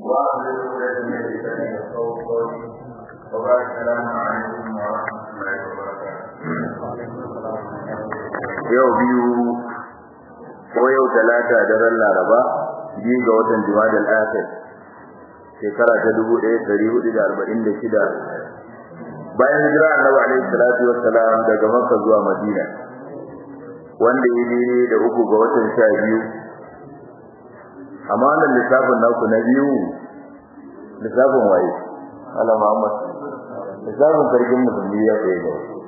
واحلل عقدة من لساني يفقهوا قولي وبارك السلام عليكم ورحمة الله وبركاته yau biyu ko yau talata daren laraba biyu ga watan jumadal akhir shekara ta dubu ɗaya ɗari hudu da arba'in da shida bayan hijira annabi alaihi salatu wassalam daga makka zuwa madina wanda ya daidai da uku ga watan sha biyu amma wannan lissafin naku na biyu lissafin waye ala muhammad lissafin sarkin musulmi ya tsaye ga wasu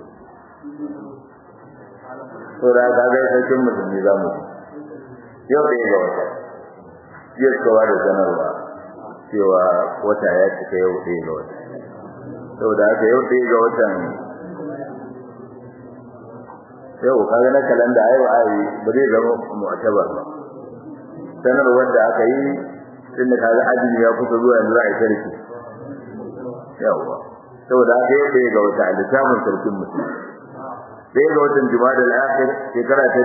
saboda ka ga sarkin musulmi za mu yau ɗaya ga wata jiya suka da sanarwa cewa wata ya cika yau ɗaya ga wata saboda haka yau ɗaya ga watan yau kaga na kalanda ayo ayi ba zai zama mu'tabar ba sanarwar da aka yi tunda kaga ajini ya kusa zuwa yanzu za a yi sarki yawa saboda haka yau ɗaya ga wata a lissafin sarkin musulmi sai ga watan Jumada al-Akhir shekara ta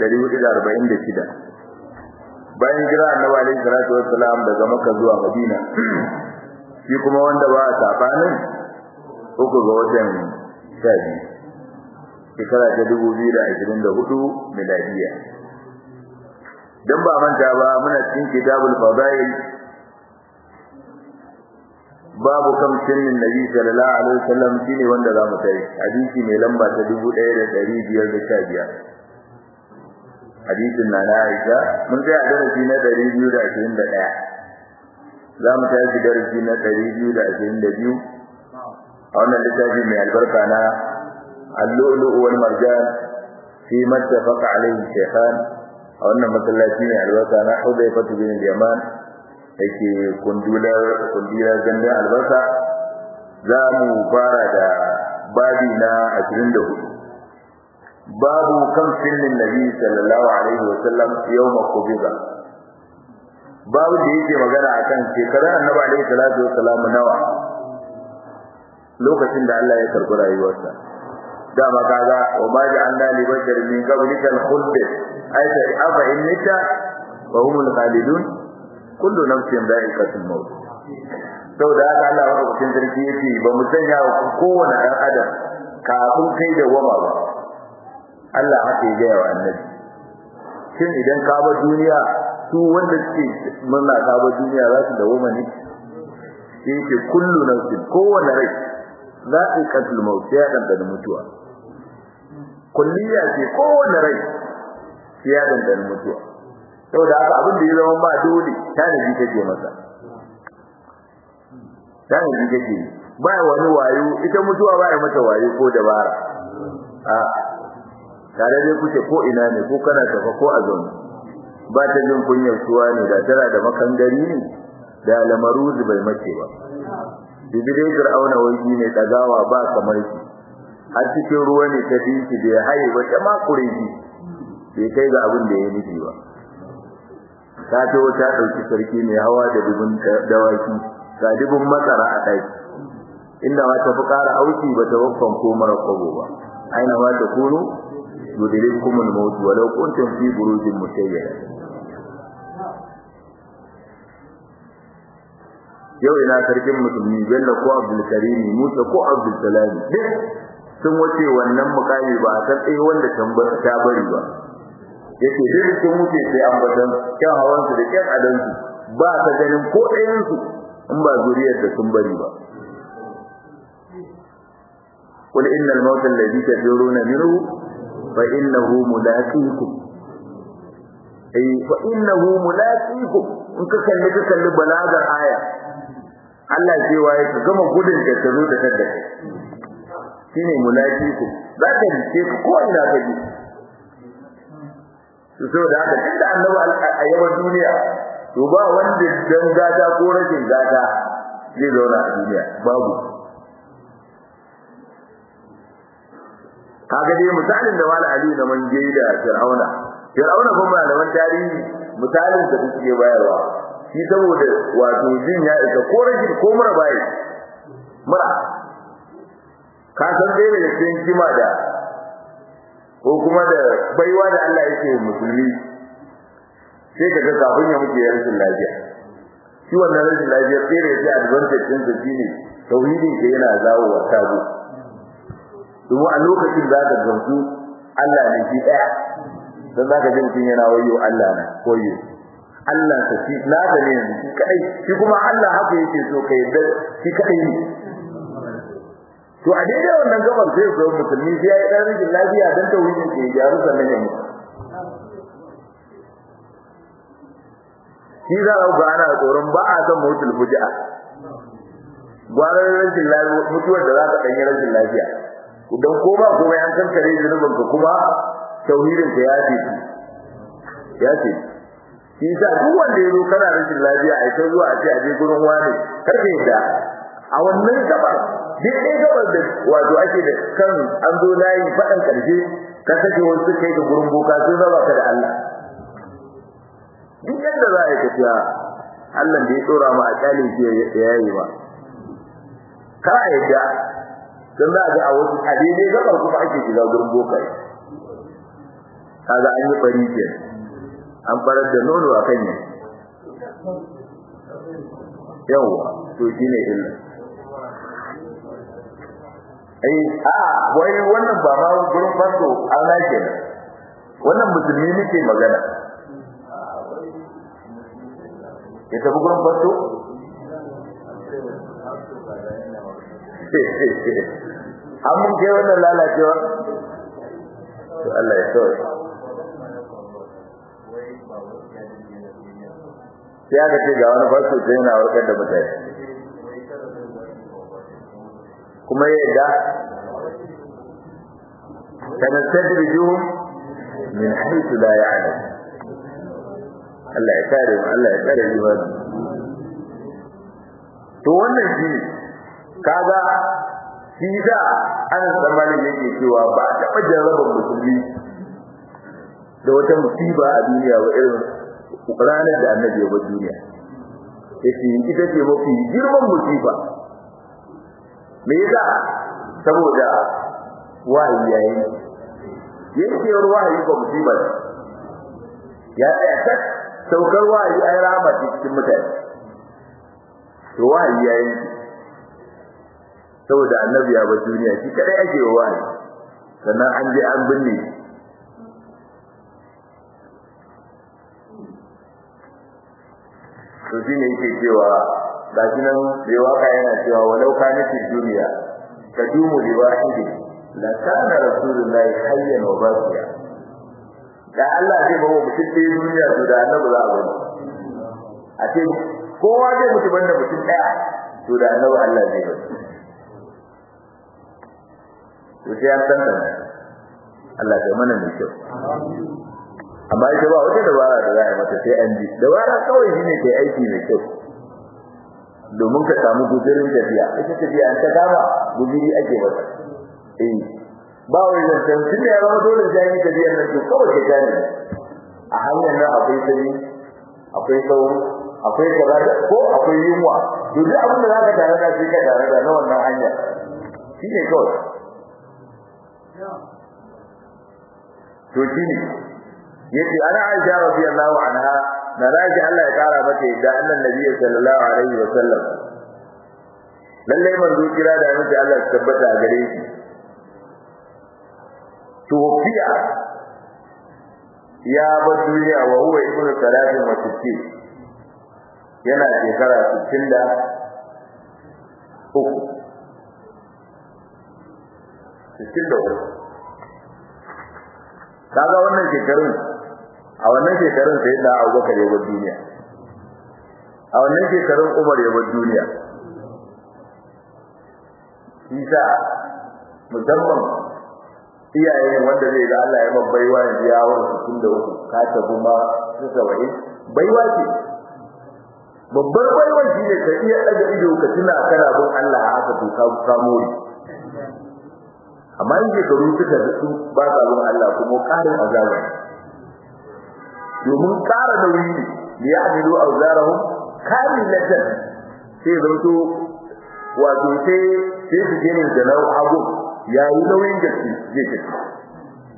1446 bayan jira Annabi alaihi salatu wassalam daga Makka zuwa Madina shi kuma wanda ba sabanin uku ga watan Shabi shekara ta 2024 miladiya dan ba manta ba muna cikin kitabul fadail babu kam sunnin nabi sallallahu alaihi wasallam shine wanda zamu tai hadisi mai lamba ta 1515 hadisin na Aisha mun ga darasi na 221 zamu tafi darasi na 222 a wannan littafi mai albarka na al-lu'lu' wal marjan fi mattafaq alaihi shaykhan a wannan masallaci mai albarka na Hudayfa bin Yaman yake kundular kundular gandun albarka za mu fara da babi na 24 babu kan sirrin nabi sallallahu alaihi wasallam yawma qubida babu da yake magana akan shekarar annabi alaihi salatu wasallam nawa lokacin da Allah ya karbi rayuwarsa dama kaga wa ma ja'alna li basharin min qablika al-khuld ayta afa innaka wa humul khalidun kullu nafsin dha'iqatul maut saboda haka Allah madaukakin sarki yace ba mu sanya wa kowane ɗan adam kafin kai da wama ba Allah haka ya gaya wa annabi shin idan ka ba duniya su wanda suke murna ka ba duniya za su dawoma ne yace kullu nafsin kowane rai dha'iqatul maut ya dan mutuwa kulliya ce kowane rai ya dan mutuwa saboda haka abin da ya zama ba dole tanadi kake masa tanadi kake ba wani wayo ita mutuwa ba ya mata wayo ko dabara a tare dai kuke ko ina ne ko kana tafa ko a zaune ba ta jin kunyar suwa ne da tana da makangari ne da lamaruzi bai mace ba bibire fir'auna wai ne dagawa ba kamar shi har cikin ruwa ne ta dinki da ya haye ba ta makure shi bai kai ga abin da ya nufi ba ta ce wata ɗauki sarki mai hawa da dubun dawaki ga dubun matsara a ɗaki inda ma ta fi ƙara auki ba ta waffan ko mara kwabo ba aina ma ta kunu yudirikum al-maut walau kuntum fi burujin mushayyada yau ina sarkin musulmi bello ko abdul karim musa ko abdul salam duk sun wace wannan mukami ba a san tsaye wanda ta bari ba yake duk sun wuce sai ambatan kyan hawan su da kyan adan su ba ta ganin ko ɗayan su in ba zuriyar da sun bari ba qul innal mawt alladhi taduruna minhu fa innahu mulaqikum ay fa innahu mulaqikum in ka kalli ka kalli balagar aya Allah cewa ya ka gama gudun da ta zo da kadda shine mulaqikum za ka rike ko ina ka ji saboda haka tunda annabi a yawan duniya to ba wanda dan gata ko rashin gata zai zauna a duniya babu kaga dai misalin da wala ali da man je da fir'auna fir'auna kuma malaman tarihi misalin da suke bayarwa shi saboda wato jin ya isa ko rashin ko mura bai mura ka san dai da cikin kima da ko kuma da baiwa da Allah yake musulmi sai kaga kafin ya muke rashin lafiya shi wannan rashin lafiyar sai da yake advantage din sa shine tauhidin ke yana zawo wa sabo domin a lokacin za ka gamsu Allah ne shi daya dan za ka ji mutum yana wayo Allah na koyo Allah ta shi na da ne shi kadai shi kuma Allah haka yake so kai da shi kadai ne to a daidai wannan gabar sai zo musulmi sai ya yi dan rikin lafiya dan tauhidin ke gyaru sannan ya mutu shi za a ga ana tsoron ba a san mutul fuji'a gwarar rashin lafiya mutuwar da za ka danyi rashin lafiya idan ko ba kuma an kankare zunubin ka kuma tauhidin ka ya ce ya ce shi sa duk wanda ya zo kana rashin lafiya a ita zuwa a ce a je gurin wani karfe da a wannan gabar daidai gabar da wato ake da kan an zo layi faɗan ƙarshe ka sake wasu kai ga gurin boka sun raba ka da Allah duk yadda za a yi tafiya Allah da ya tsora ma a kyale shi ya yayi ba ka a yadda don za a ga a wasu a daidai gabar kuma ake shiga gurin boka kaga an yi bari ke an farar da nono a kan yin yawwa to shine illa ai a wai wannan ba ma gurin fasto Allah ke wannan musulmi nake magana ya tafi gurin fasto an mun kai wannan lalacewa to Allah ya sauya sai aka ce ga wani fasto sai yana warkar da mutane kuma ya yadda sanastadrijuhum min haythu la ya'lam Allah ya kare mu Allah ya kare imani to wannan shi kaga shi da an tsammanin yake cewa ba a taɓa jarrabar musulmi da wata musiba a duniya ba irin ranar da annabi ya bar duniya yace ita ce mafi girman musiba me yasa saboda wahayi yayi yake wahayi ba musiba ya tsaya saukar wahayi ai rahama cikin mutane to wahayi yayi saboda annabi ya bar duniya shi kadai ake wahayi sannan an je an binne to shine yake cewa gashi nan bai waka yana cewa walau kana fi duniya tadumu li wahidi la kana rasulullahi hayyan wa baqiya da Allah zai bawa mutum ɗaya duniya to da annabi za a bari a ce kowa zai mutu banda mutum ɗaya to da annabi Allah zai bari to sai an san Allah ya mana mai kyau amma ita ba wata dabara da za a yi mata sai an ji dabara kawai shine kai aiki mai kyau domin ka samu guzurin tafiya ita tafiya an ta kama guzuri ake mata eh ba wai zancen tun da ya zama dole sai yi tafiyar nan to kawai ka gane a hanyar nan akwai sani akwai sauro akwai kaza ko akwai yunwa to duk abin da zaka tare da shi ka tare da na wannan hanya shine kawai to shine yace ana Aisha radiyallahu anha da raji Allah ya kara mata yadda annan nabi sallallahu alaihi wa sallam lalle manzo kira da miji Allah ya tabbata a gare shi tufiya ya ba duniya wa huwa ibnu salatin wa sitti yana shekara 60 da uku 60 da uku kaga wannan shekarun a wannan shekarun sai da Abubakar ya bar duniya a wannan shekarun Umar ya bar duniya Isa musamman iyaye wanda zai ga Allah ya babbaiwa yanzu ya wani cikin da uku ka ta kuma su sawa'i baiwa ce babbar baiwa shi ne ka iya daga ido ka tuna kana bin Allah a haka to ka samu amma in shekaru suka su ba sa bin Allah kuma ƙarin azaba domin ƙara nauyi ne da ya amilu auzarahum kamilatan sai zanto wato sai sai su gane da nau abu ya yi nauyin gaske zai tafi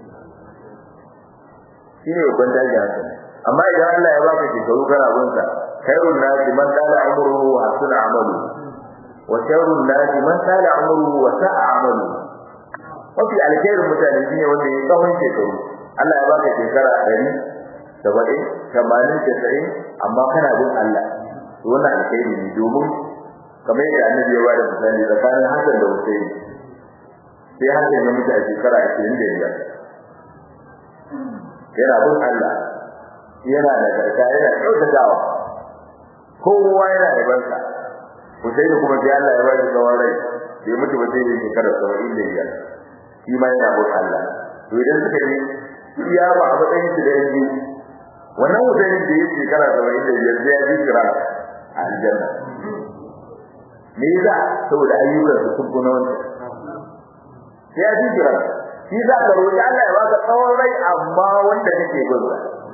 shi ne babban daji haka amma idan Allah ya baka shekaru kana bin sa khairun nasi man tala umruhu wa hasuna amalu wa sharrun nasi man tala umruhu wa sa'a amalu mafi alkhairin mutane shine wanda ya tsawon shekaru Allah ya baka shekara 100 saba'in tamanin casa'in amma kana bin Allah to wannan alkhairi ne domin kamar yadda annabi ya bada misali tsakanin Hassan da Hussein sai Hassan ya mutu a shekara ashirin da biyar yana bin Allah yana da karka yana kyautatawa kowa yana da bansa Hussein kuma sai Allah ya bada tsawon rai bai mutu ba sai da shekara saba'in da biyar shi ma yana bin Allah to idan suka yi iya ba a matsayin su da yanzu wannan mutanen da yake shekara saba'in da biyar sai ya ji kira a aljanna me yasa saboda ayyukan su sun kuna wanda sai ya ji kira shi za ka roƙi Allah ya baka tsawon rai amma wanda kake gurba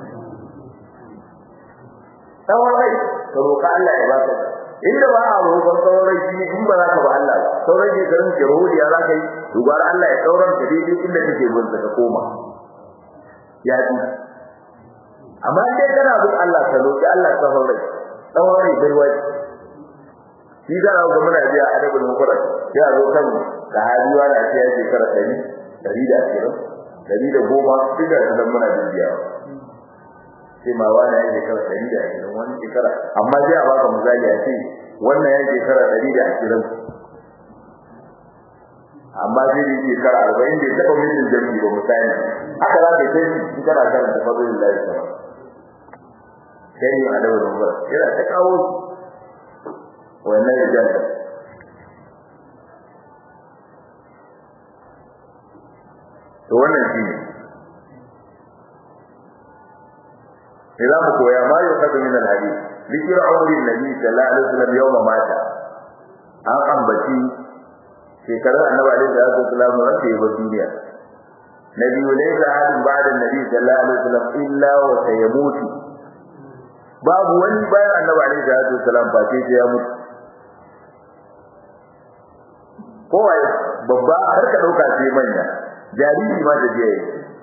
tsawon rai ka roƙa Allah ya baka inda ba a roƙon tsawon rai shi in ba za ka ba Allah ba sauran shekarun ke rohodiya za ka yi dubar Allah ya tsauran ka daidai inda kake gurba ka koma ya ji amma dai kana bin Allah ka roki Allah tsawon rai tsawon rai bai wai shi da ga muna biya adabul mufrad ya zo kan sahabi wala sai ya shekara 100 120 110 duka da muna biya sai ma wani ya shekara 120 wani shekara amma sai a baka misali a ce wannan ya shekara 120 amma zai yi shekara 40 bai taba mutum jami'i ba misali haka za ka yi sai shi kana karanta fadlul lahi ta'ala sai ne a dawo da yana ta kawo wannan rijal to wannan shi ne idan mu koya ma yau kaza min alhadith zikir umrin nabi sallallahu alaihi wasallam yawma mata an ambaci shekarar annabi alaihi salatu wasallam wanda ya bar duniya nabi laysa hadin ba'da nabi sallallahu alaihi wasallam illa wa sayamutu babu wani bayan annabi alaihi salatu wasallam ba sai ya mutu kowai babba har ka dauka sai manya jariri ma da jiya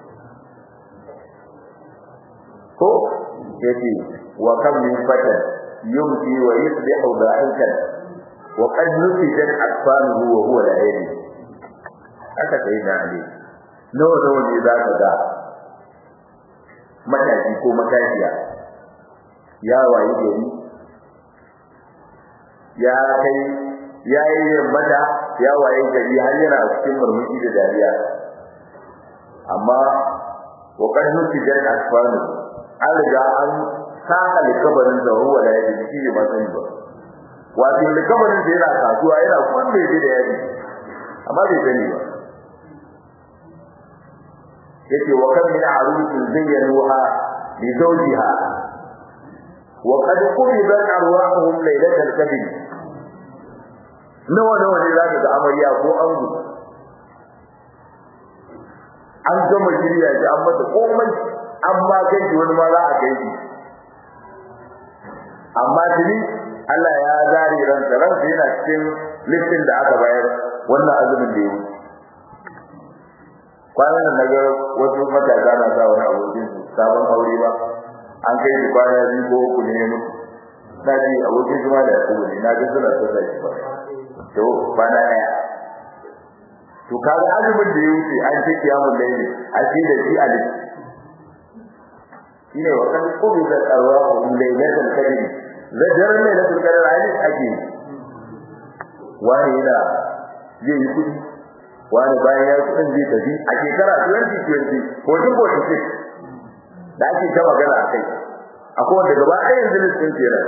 ko yace wa kam min fatan yumti wa yusbihu da'ikan wa qad nufijat akfanuhu wa huwa la yadi aka sai na ali nawa nawa ne za ka ga matashi ko matashiya ya wayi gari ya kai ya yi mata ya waye gari har yana cikin murmushi da dariya amma wa qad nutijan asfanu an riga an saka likabarin da ruwa da yake shi ba sani ba wato likabarin da yana kasuwa yana kunne shi da yake amma bai sani ba yake wa kan min arusin zayyanuha li zawjiha wa qad qubidat arwahuhum laylatal qadr nawa nawa ne zaka ga amarya ko ango an gama shirya shi an mata komai an ma gaji wani ma za a gaji amma tuni Allah ya zare ransa ransa yana cikin listin da aka bayar wannan azumin da ya wuce kwanan nan naga wasu matasa na sa wani abokin su sabon aure ba an kai shi kwana biyu ko uku ne ya mutu na ji abokin su ma da yakubu ne na ga suna sassa shi ba to kwana ɗaya to kaga azumin da ya wuce an ce kiyamun laili a ce da shi a lissi shine wa kan kubi da tsarwa ko lailatul qadr da daren lailatul qadr ai ake wani yana zai yi kudi wani bayan ya kudin zai tafi a shekara 2020 ko duk ko take da ake ta magana akai akwai wanda gaba ɗaya yanzu listin kenan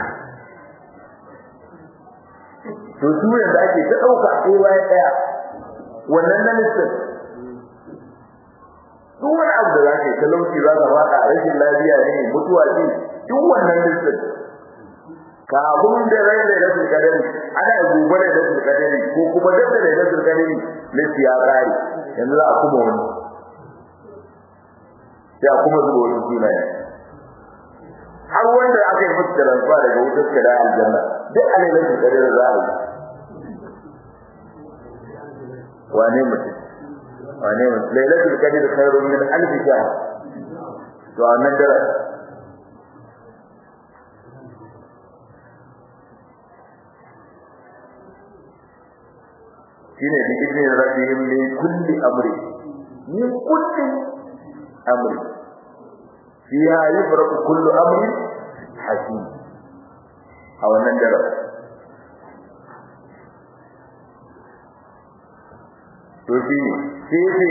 to su yanda ake ta dauka ɗaya bayan ɗaya wannan na listin duk wani abu da zaka yi talauci za ka faɗa rashin lafiya ne mutuwa ce duk wannan listin kafin da rai da rasul kadari ana gobe da rasul kadari ko kuma da da rasul kadari lissi ya kare yanzu za a kuma wani sai a kuma zuwa wani sunaye har wanda aka yi musu transfer daga wutar kada aljanna duk a ne rasul kadari za a yi wane mutum wane mutum lailatul qadr khairun min alf shahr to annan dara shine bi idni rabbihim min kulli amri min kulli amri fiha yufraqu kullu amrin hakim a wannan daren to shi sai sai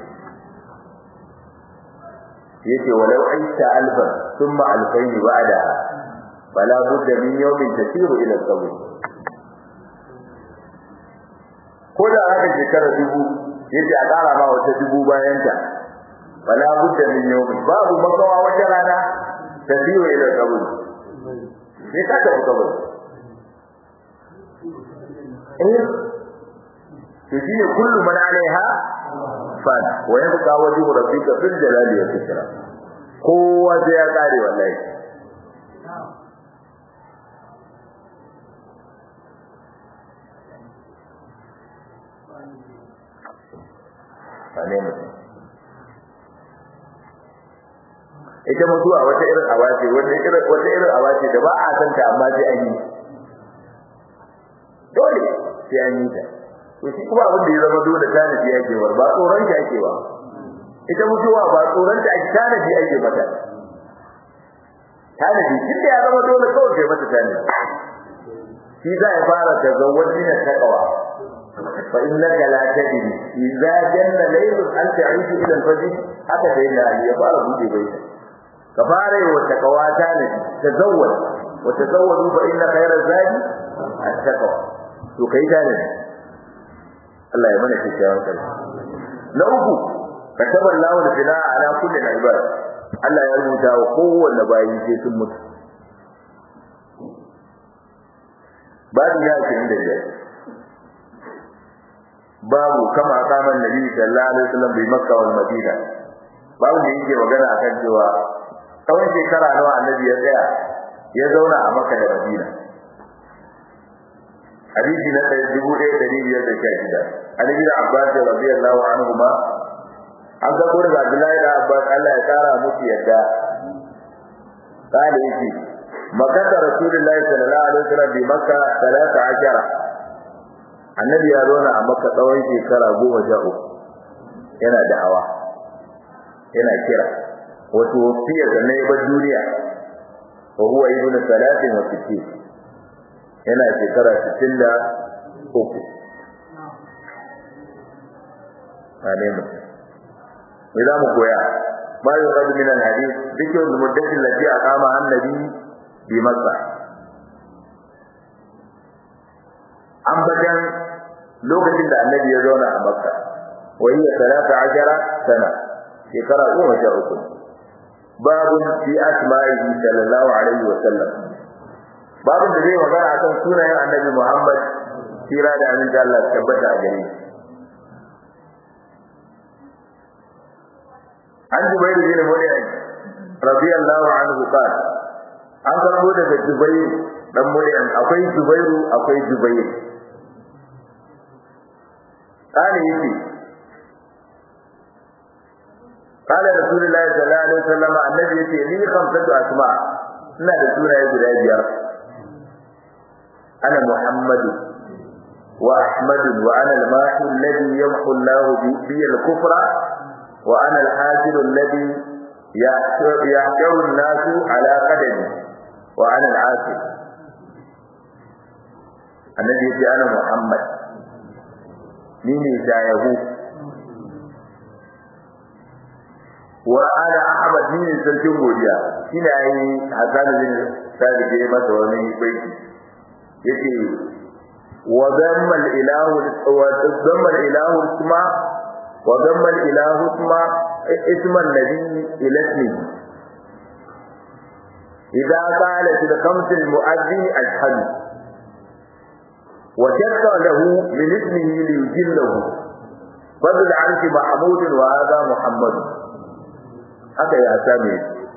yace walau aita alfa thumma alfayn ba'da fala budda min yawmin tasiru ila al-qabr ko da haka shekara dubu yace a ƙara ma wata dubu bayan ta fala budda min yawmin babu makawa wata rana tasiru ila al-qabr sai ka tafi kabari eh to shine kullu man alaiha fan wa yabqa wajhu rabbika fil jalali wal ikram kowa sai ya kare wallahi ane mutum ita mutuwa wata irin awace wata irin wata irin awace da ba a san ta amma sai an yi dole sai an yi ta to shi kuma abin da ya zama dole tanadi yake war ba tsoron shi ake ba ita mutuwa ba tsoron ta ake tanadi ake mata tanadi shi da ya zama dole kawai kai mata tanadi shi za ya fara ta zawwaji na takawa fa innaka la tadri idza janna laylun an ta'idu ila al-fajr haka dai na ya fara bude bai ka fara yi wa takawa tanadi tazawwaj wa tazawwadu fa inna khayra zadi at-taqwa to kai tanadi Allah ya mana kyakkyawan kai na uku kataba Allahu al-fina ala kulli al-ibad Allah ya rubuta wa kowanne bayi sai sun mutu babu ya ce inda ya babu kama kaman nabi sallallahu alaihi wasallam bi makka wal madina babu da yake magana akan cewa tsawon shekara nawa annabi ya tsaya ya zauna a makka da madina hadisi na dubu ɗaya ɗari biyar da sha shida an yi da abbas radiyallahu anhu ma an ga gurin abdullahi da abbas allah ya kara musu yadda kale yake makata rasulullahi sallallahu alaihi wasallam bi makka talata ashara annabi ya zauna a makka tsawon shekara goma sha uku yana da'awa yana kira wato wasiyar da na yi bar duniya wa huwa ibnu salatin wa sittin yana shekara 63 ane mu me za mu koya ma yi rabu min alhadith dukkan muddatin lati aqama annabi bi makka an bajan lokacin da annabi ya zauna a makka wa hiya salata ashara sana shekara goma sha uku babun fi asma'ihi sallallahu alaihi wa sallam babin da zai magana akan sunayen annabi Muhammad kira da aminci Allah tabbata a gare shi an Jubair bin Mut'im radiyallahu anhu qala an karbo daga Jubair dan Mut'im akwai Jubairu akwai Jubair kana yake قال رسول الله صلى الله عليه وسلم النبي يتي لي خمسة أسماء ina da sunaye guda biyar أنا محمد وأحمد وأنا الماحي الذي يمحو الله بي الكفر وأنا الحاسر الذي يحشر الناس على قدمي وأنا العاسر الذي يقول أنا محمد مين يشايه وأنا أحمد مين سلكم بوديا هنا أي حسان بن ثابت يمس ومن بيتي yake wa zamma al-ilahu wa zamma al-ilahu isma wa zamma al-ilahu isma isma an-nabi ila ismihi idza qala fil khams al-mu'adhdhin ashhadu wa shakka lahu min ismihi li yujillahu fadl anki mahmud wa hadha muhammad haka ya sami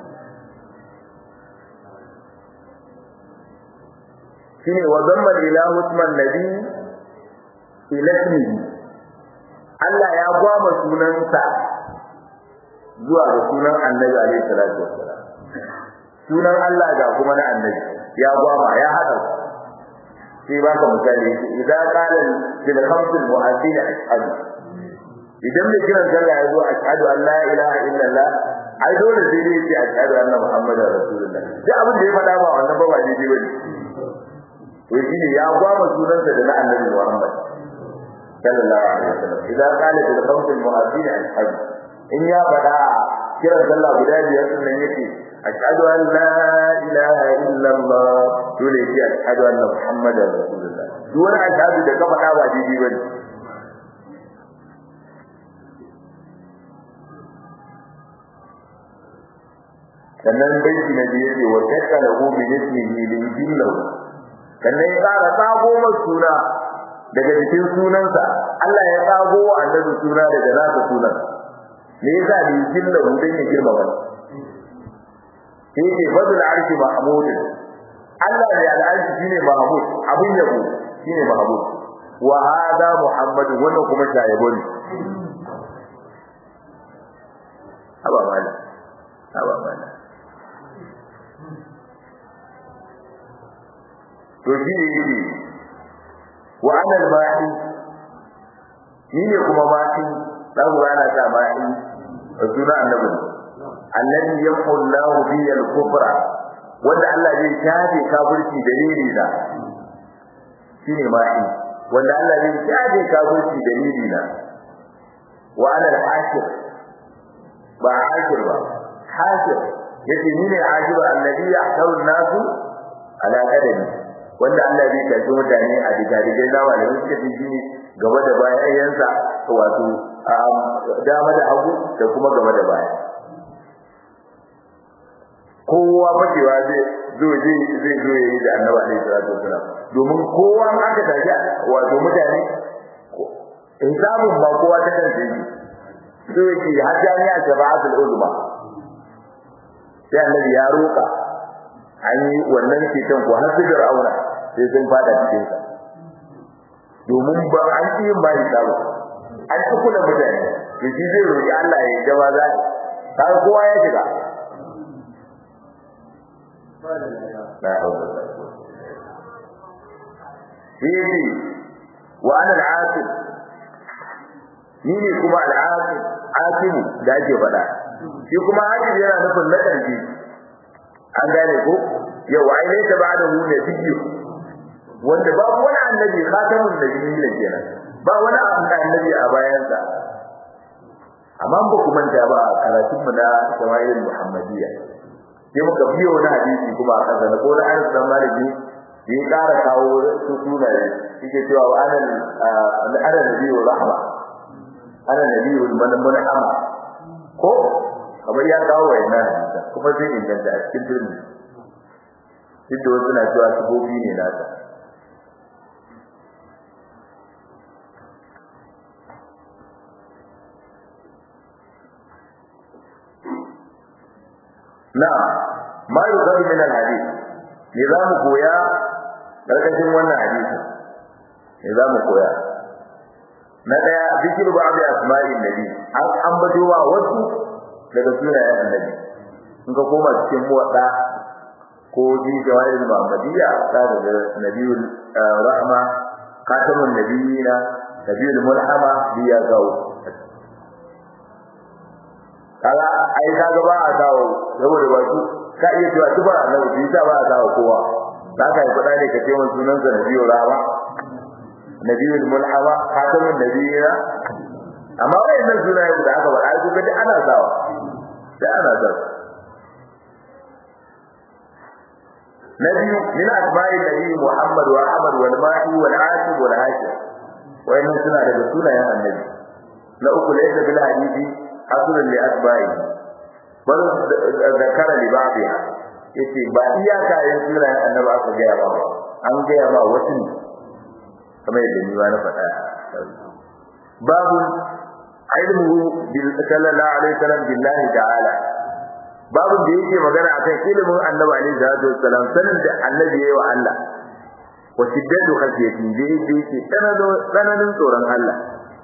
shine wa zamma ilahu isman nabi ila ismihi Allah ya gwama sunansa zuwa ga sunan annabi alaihi salatu wassalam sunan Allah ga kuma na annabi ya gwama ya hada sai ba ka misali idan qala bil khamsil mu'azzin ashhadu idan mai kiran sallah ya zo ashhadu an la ilaha illallah ai dole sai dai ce ashhadu anna muhammadar rasulullah duk abin da ya faɗa ba wannan ba ba daidai bane to shi ne ya gwama sunansa da na annabi muhammad sallallahu alaihi wasallam idan qala bil khamsil mu'azzin ashhadu in ya faɗa kiran sallah guda biyar sunan yake ashhadu an la ilaha illallah dole sai ashhadu anna muhammadar rasulullah duk wani ashhadu da ka faɗa ba daidai bane sannan baiti na biyu ce wa shakka lahu min ismihi li yudillahu sannan ya ƙara tsago masa suna daga cikin sunansa Allah ya tsago wa annabi suna daga nasa sunan me yasa li yudillahu dan ya girma wani sai ce fadul arshi mahmud Allah ne al'arshi shine mahmud abin yabo shine mahmud wa hada muhammad wannan kuma shayabo ne aba mala aba mala to shi ne yake wa anal ba'i ni ne kuma ba'i za ku gana ta ba'i da suna annabi annabi yamhu Allahu bi al-kufra wanda Allah zai shafe kafirci dalili da shine ba'i wanda Allah zai shafe kafirci dalili da wa anal hakir ba hakir ba hakir yace ni ne ajiba alladhi yahtaru an-nasu ala qadami wanda Allah zai tafi mutane a digadigai na malamin suka fi shine gaba da bayan yansa wato dama da hagu da kuma gaba da baya kowa fashewa zai zo zai zai zo yayi da annabi alaihi salatu wasalam domin kowa an aka tafi wato mutane hisabun ba kowa ta kan sai so yake har jami'a shafa'atul uzma sai annabi ya roka an yi wannan ceton ko har sigar auna sai sun fada cikin sa domin ba an yi ba shi sabo an ci kula mutane to shi zai roki Allah ya gaba za ta kowa ya shiga la hawla wala quwwata wa ana al-aqib ni ne kuma al-aqib aqibu da ake faɗa shi kuma aqib yana nufin na ƙarfi an gane ko yau ai ne ta bada mu ne biyu wanda ba wani annabi khatamun nabiyyi ne kenan ba wani annabi a bayan sa amma ba ku manta ba karatun mu na shama'il muhammadiyya sai muka biyo na hadisi kuma a kasa na ko na Anas dan Maliki ya ƙara kawo su sunaye yake cewa wa ana ana nabiyyu rahma ana nabiyyu manhama ko kamar ya kawo wayannan kuma zai inganta a cikin turmi duk da wasu na cewa sabobi ne nasa na ma yi zaɓi min alhadis me za mu koya ƙarƙashin wannan hadisin me za mu koya na ɗaya zikir ba abu asma'in nabi an ambato wa wasu daga sunayen annabi in ka koma cikin muwadda ko ji jawahir muhammadiyya ta da nabiyul rahma khatamun nabiyina nabiyul mulhama biya gawo kaga ai kaga ba a kawo saboda ba su ka iya cewa tuba annabi bi ta ba a kawo kowa za ka yi kuɗa ne ka ce mun sunan sa nabiyul rahma nabiyul mulhama khatamun nabiyina amma wayannan sunaye da aka faɗa su ga ana sawa da ana sawa نبي من أسماء النبي محمد وأحمد والماحي والعاشق والهاشم وإن سنة رسولنا يا النبي لا أقول ليس بالحديث أصل لأسمائه بل ذكر لبعضها yace ba iyaka yin sura ya annabi aka gaya ba an gaya ba wasu ne kamar yadda ni na faɗa babu ilmu bil sallallahu alaihi wasallam billahi ta'ala babin da yake magana akan ilimin annabi alaihi salatu wassalam sanin da annabi yayi wa Allah wa shiddatu khashiyati da yake yake tsananin tsoron Allah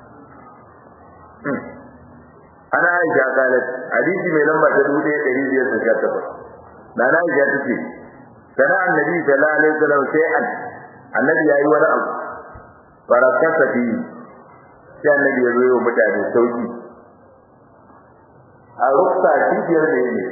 ana aisha kalat hadisi mai lamba ta 1518 nana aisha tace sana annabi sallallahu alaihi wasallam sai an annabi yayi wani abu barakata fi sai annabi ya zo wa mutane sauki a ruksa kifiyar da yake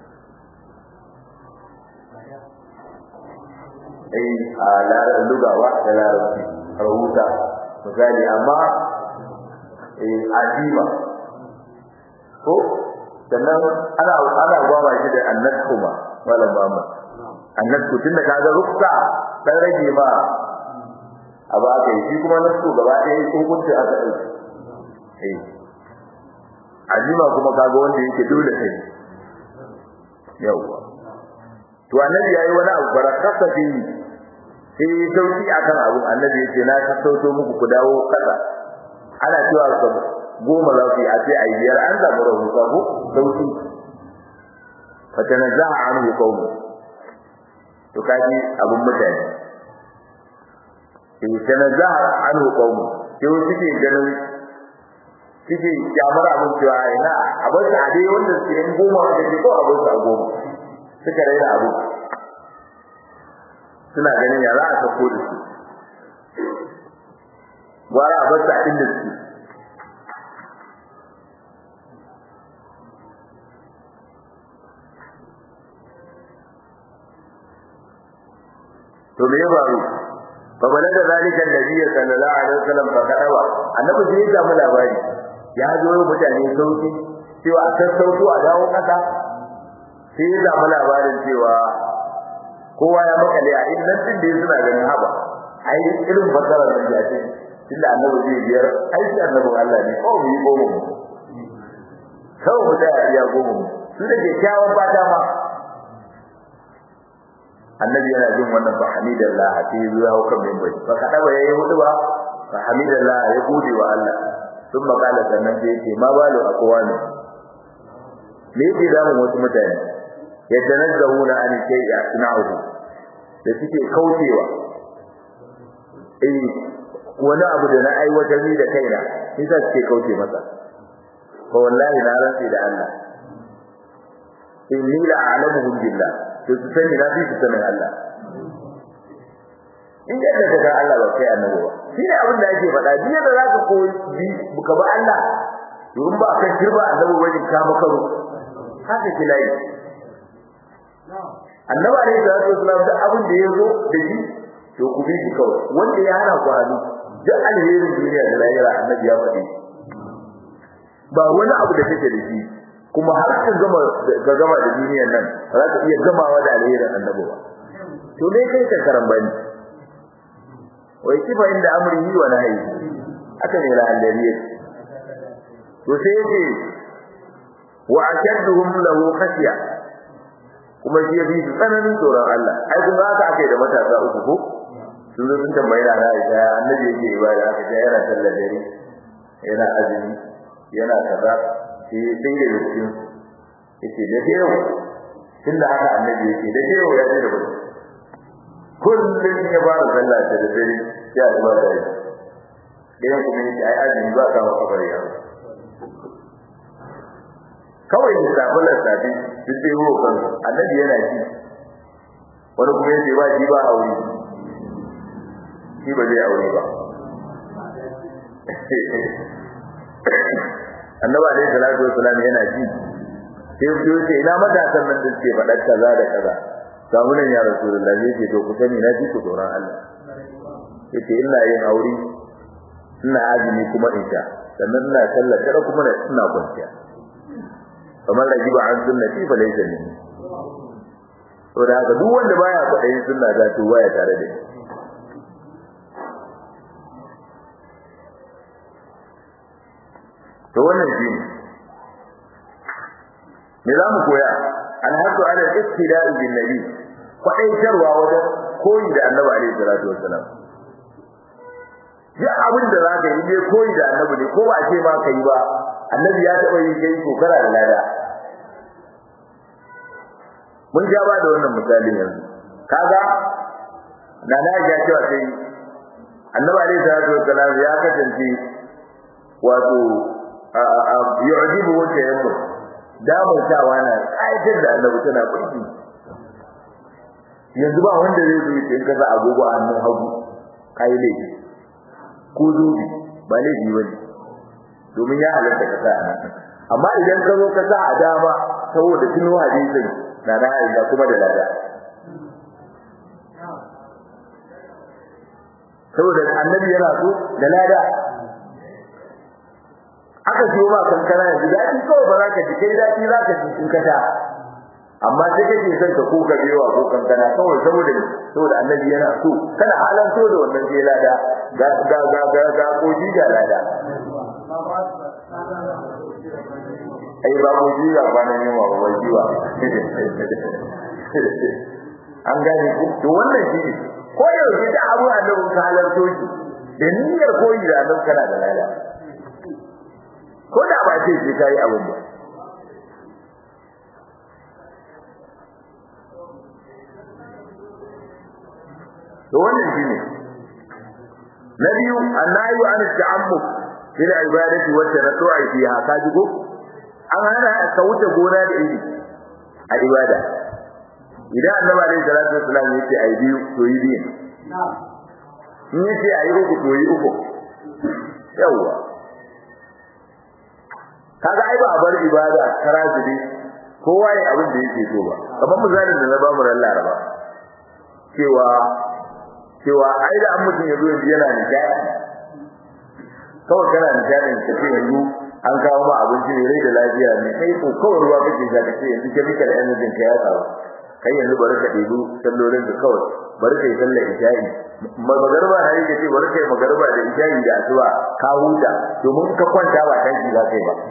ai a larar lugawa da larabci rahuta misali amma eh ajima ko sannan ana ana gwaba shi da annasku ma wala mama annasku tunda kaga ruksa dan rage ma abu aka yi shi kuma nasku gaba ɗaya hukunci aka ɗauki eh ajima kuma kaga wanda yake dole sai yawa to annabi yayi wani abu barakata fi sai sauki akan abu annabi yace na sassauto muku ku dawo kasa ana cewa goma za su yi a ce a biyar an samu rahusa ko sauki fatanazaha anhu qawmu to kaji abun mutane sai tanazaha anhu qawmu sai wasu ke ganin suke kyamar abin cewa ina abin da dai wanda suke yin goma da ke ko abin sa goma suka raina abu suna ganin ya za a sako da su gwara a bar sa inda su to me ya faru fa balaga zalika annabi sallallahu alaihi wasallam fa kadawa annabi sai ya samu labari ya zo mutane sauki cewa a sassauto a dawo kasa sai ya samu labarin cewa kowa ya makale a inda din da suna ganin haba ai irin fasara da ya ce tunda annabi zai biyar ai shi annabin Allah ne ko mu yi goma mu kawai mu tsaya iya goma mu su da ke kyawun fata ma annabi yana jin wannan fa hamidallah sai ya hau kan minbari fa kada ba yayi hudu ba fa hamidallah ya gode wa Allah sun makala sannan sai yake ma balu aqwani me yake zamu wasu mutane yatanazzahuna an shay'a suna'uhu da suke kaucewa eh wani abu da na aiwatar ni da kaina sai sa suke kauce masa fa wallahi na rantsi da Allah inni la a'lamuhum billah to su sani na fi su sanin Allah in yadda ka ga Allah ba kai annabi ba shi ne abin da yake faɗa duk yadda za ka koyi bi ka ba Allah domin ba kan kirba annabi wajen ka maka ru haka ki layi annabi alaihi salatu wasallam da abin da yazo da shi to ku bi shi kawai wanda ya hana ku hannu duk alherin duniya da lahira annabi ya faɗi ba wani abu da kake da shi kuma har ka gama ka gama da duniyar nan za ka iya gamawa da alherin annabi ba to dai kai ka karambani wai kifa inda amrihi wa nahyi aka ne la alladhi to sai yake wa ashadduhum lahu khashya kuma shi yafi su tsananin tsoron Allah ai kun haka akai da matasa uku ko sun zo sun tambayi da Aisha annabi yake ibada aka ce yana sallar dare yana azumi yana kaza sai sai da cikin yace da yau tunda haka annabi yake da yau ya ce da mutum kullum ya fara sallah da dare ya zuwa da shi dan kuma yace ai azumi ba ka kafar ya kawai da sabulan sabi duk dai ho kan annabi yana ji wani kuma yace ba shi ba aure shi ba zai aure ba annabi alaihi salatu wassalam yana ji sai ya ce ina matasan nan da suke faɗa kaza da kaza samu nan ya rasulullah zai ce to ku sani na ji ku tsoron Allah yace ina yin aure ina azumi kuma in sha sannan ina sallah kada kuma ina kwanciya kamar da jiba an sunnati fa laysa minni to da haka duk wanda baya kwaɗayin sunna za to baya tare da ni to wannan shi me za mu koya alhaqu ala al-istida'i bin nabi kwaɗaitarwa wajen koyi da annabi alaihi salatu wassalam duk abin da za ka yi ne koyi da annabi ne ko ba a ce ma ka yi ba annabi ya taɓa yi kai to kana da lada mun ja ba da wannan misalin yanzu kaga na na ya cewa sai annabi alaihi salatu wassalam ya kasance wato yu'jibu wa tayammum damantawa na ƙayatar da annabi tana burki yanzu ba wanda zai zo in kaza agogo a hannun hagu kai laifi ko zubi ba laifi bane domin ya halatta ka sa amma idan ka zo ka sa a dama saboda tuno hadisin na da aisha kuma da lada saboda annabi yana so da lada aka siyo ma kankana yanzu daɗi kawai ba za ka ji kai daɗi za ka ji in ka sha amma sai kake son ka koka bewa ko kankana kawai saboda saboda annabi yana so kana halan so da wannan sai lada ga ga ga ga ga koji ga lada ai ba mu ji ga ba nan yawa ba ji ba an gane ku to wannan shi ne ko yaushe da abu annabi ka halarto shi da niyyar koyi da annabi kana da lada ko da ba ce sai kai abin ba to wannan shine na biyu annayu an ta'ammuk fil ibadati wa tanattu'i fiha kaji ko an hana ka wuce gona da iri a ibada idan annabi alaihi salatu wassalam yace ai biyu to yi biyu in yace ai uku to yi uku yawa kaga ai ba a bar ibada karazuri kowa ya abin da yake so ba kamar misalin da na ba mu ran laraba cewa cewa ai da an mutum ya zo yanzu yana nishadi kawai kana nishadin ka ce yanzu an kawo ma abinci ne rai da lafiya ne kai ko kawai ruwa kake sha ka ce yanzu chemical energy ka ya kawo kai yanzu bari ka ɗebi sallolin ka kawai bari kai sallar isha'i magarba na yi ce bari kai magarba da isha'i da asuba ka huta domin ka kwanta ba tanki za kai ba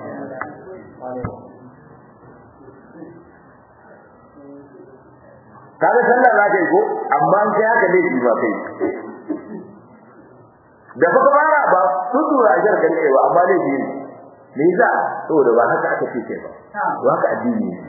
kaga sallah za ka yi ko amma an kai haka laifi ba kai da fa ka fara ba sun tura ajar kan kai ba amma laifi ne me yasa saboda ba haka aka ce kai ba to haka addini ne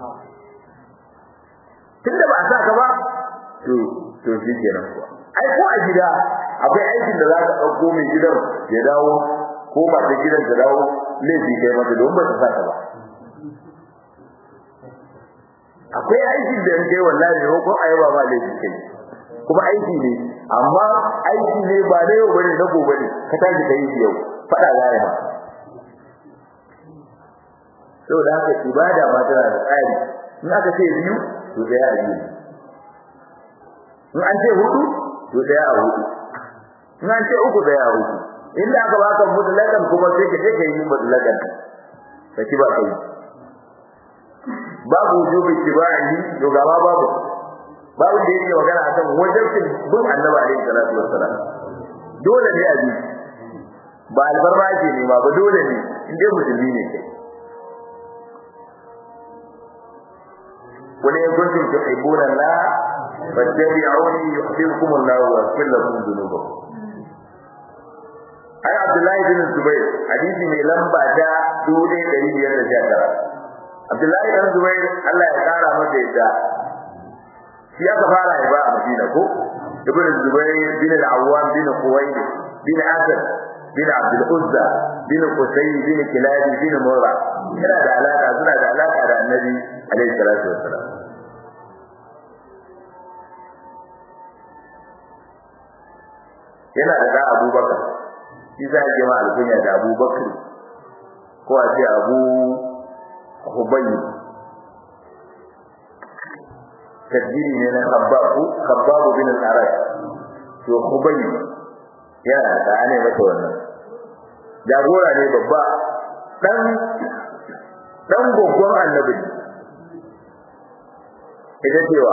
tunda ba a sa ka ba to to shi kenan kuwa ai ko a gida akwai aikin da za ka ɗauko mai gidan ya dawo ko ba ta gidan ta dawo laifi kai mata don ba ta sa ka ba akwai aikin da yanke wallahi ne ko ayaba ba laifi kai kuma aiki ne amma aiki ne ba na yau bane na gobe ne ka tashi kai yau fada za ya ba saboda haka ibada ma tana da tsari in aka ce biyu to daya a biyu in an ce hudu to daya a hudu in an ce uku daya a uku inda aka baka mutlakan kuma sai ka je ka yi mutlakan ka ci ba kai babu wujubi tibai to gaba babu babu da yake magana akan wajibin bin annabi alaihi salatu wassalam dole ne a bi ba albarma ake nema ba dole ne in dai musulmi ne kai wani kuntum tuhibbuna la fattabi'uni yuhibbukum Allah wa yaghfir lakum dhunubakum ai Abdullahi bin Zubair hadisi mai lamba ta 1519 Abdullahi dan Zubair Allah ya kara masa yadda shi aka fara ya ba a Madina ko Ibn Zubair bin al-Awwam bin Khuwaylid bin Asad bin Abdul Uzza bin Qusay bin Kilab bin Murra yana da alaka suna da alaka da Annabi alaihi salatu wassalam yana da da Abubakar shi za a ma alkunya da Abubakar ko a ce Abu Hubayy tadbiri ne na Khabbab Khabbab bin al-Arab to Hubayy yana da ne mata wannan jagora ne babba dan dan gogon annabi ita cewa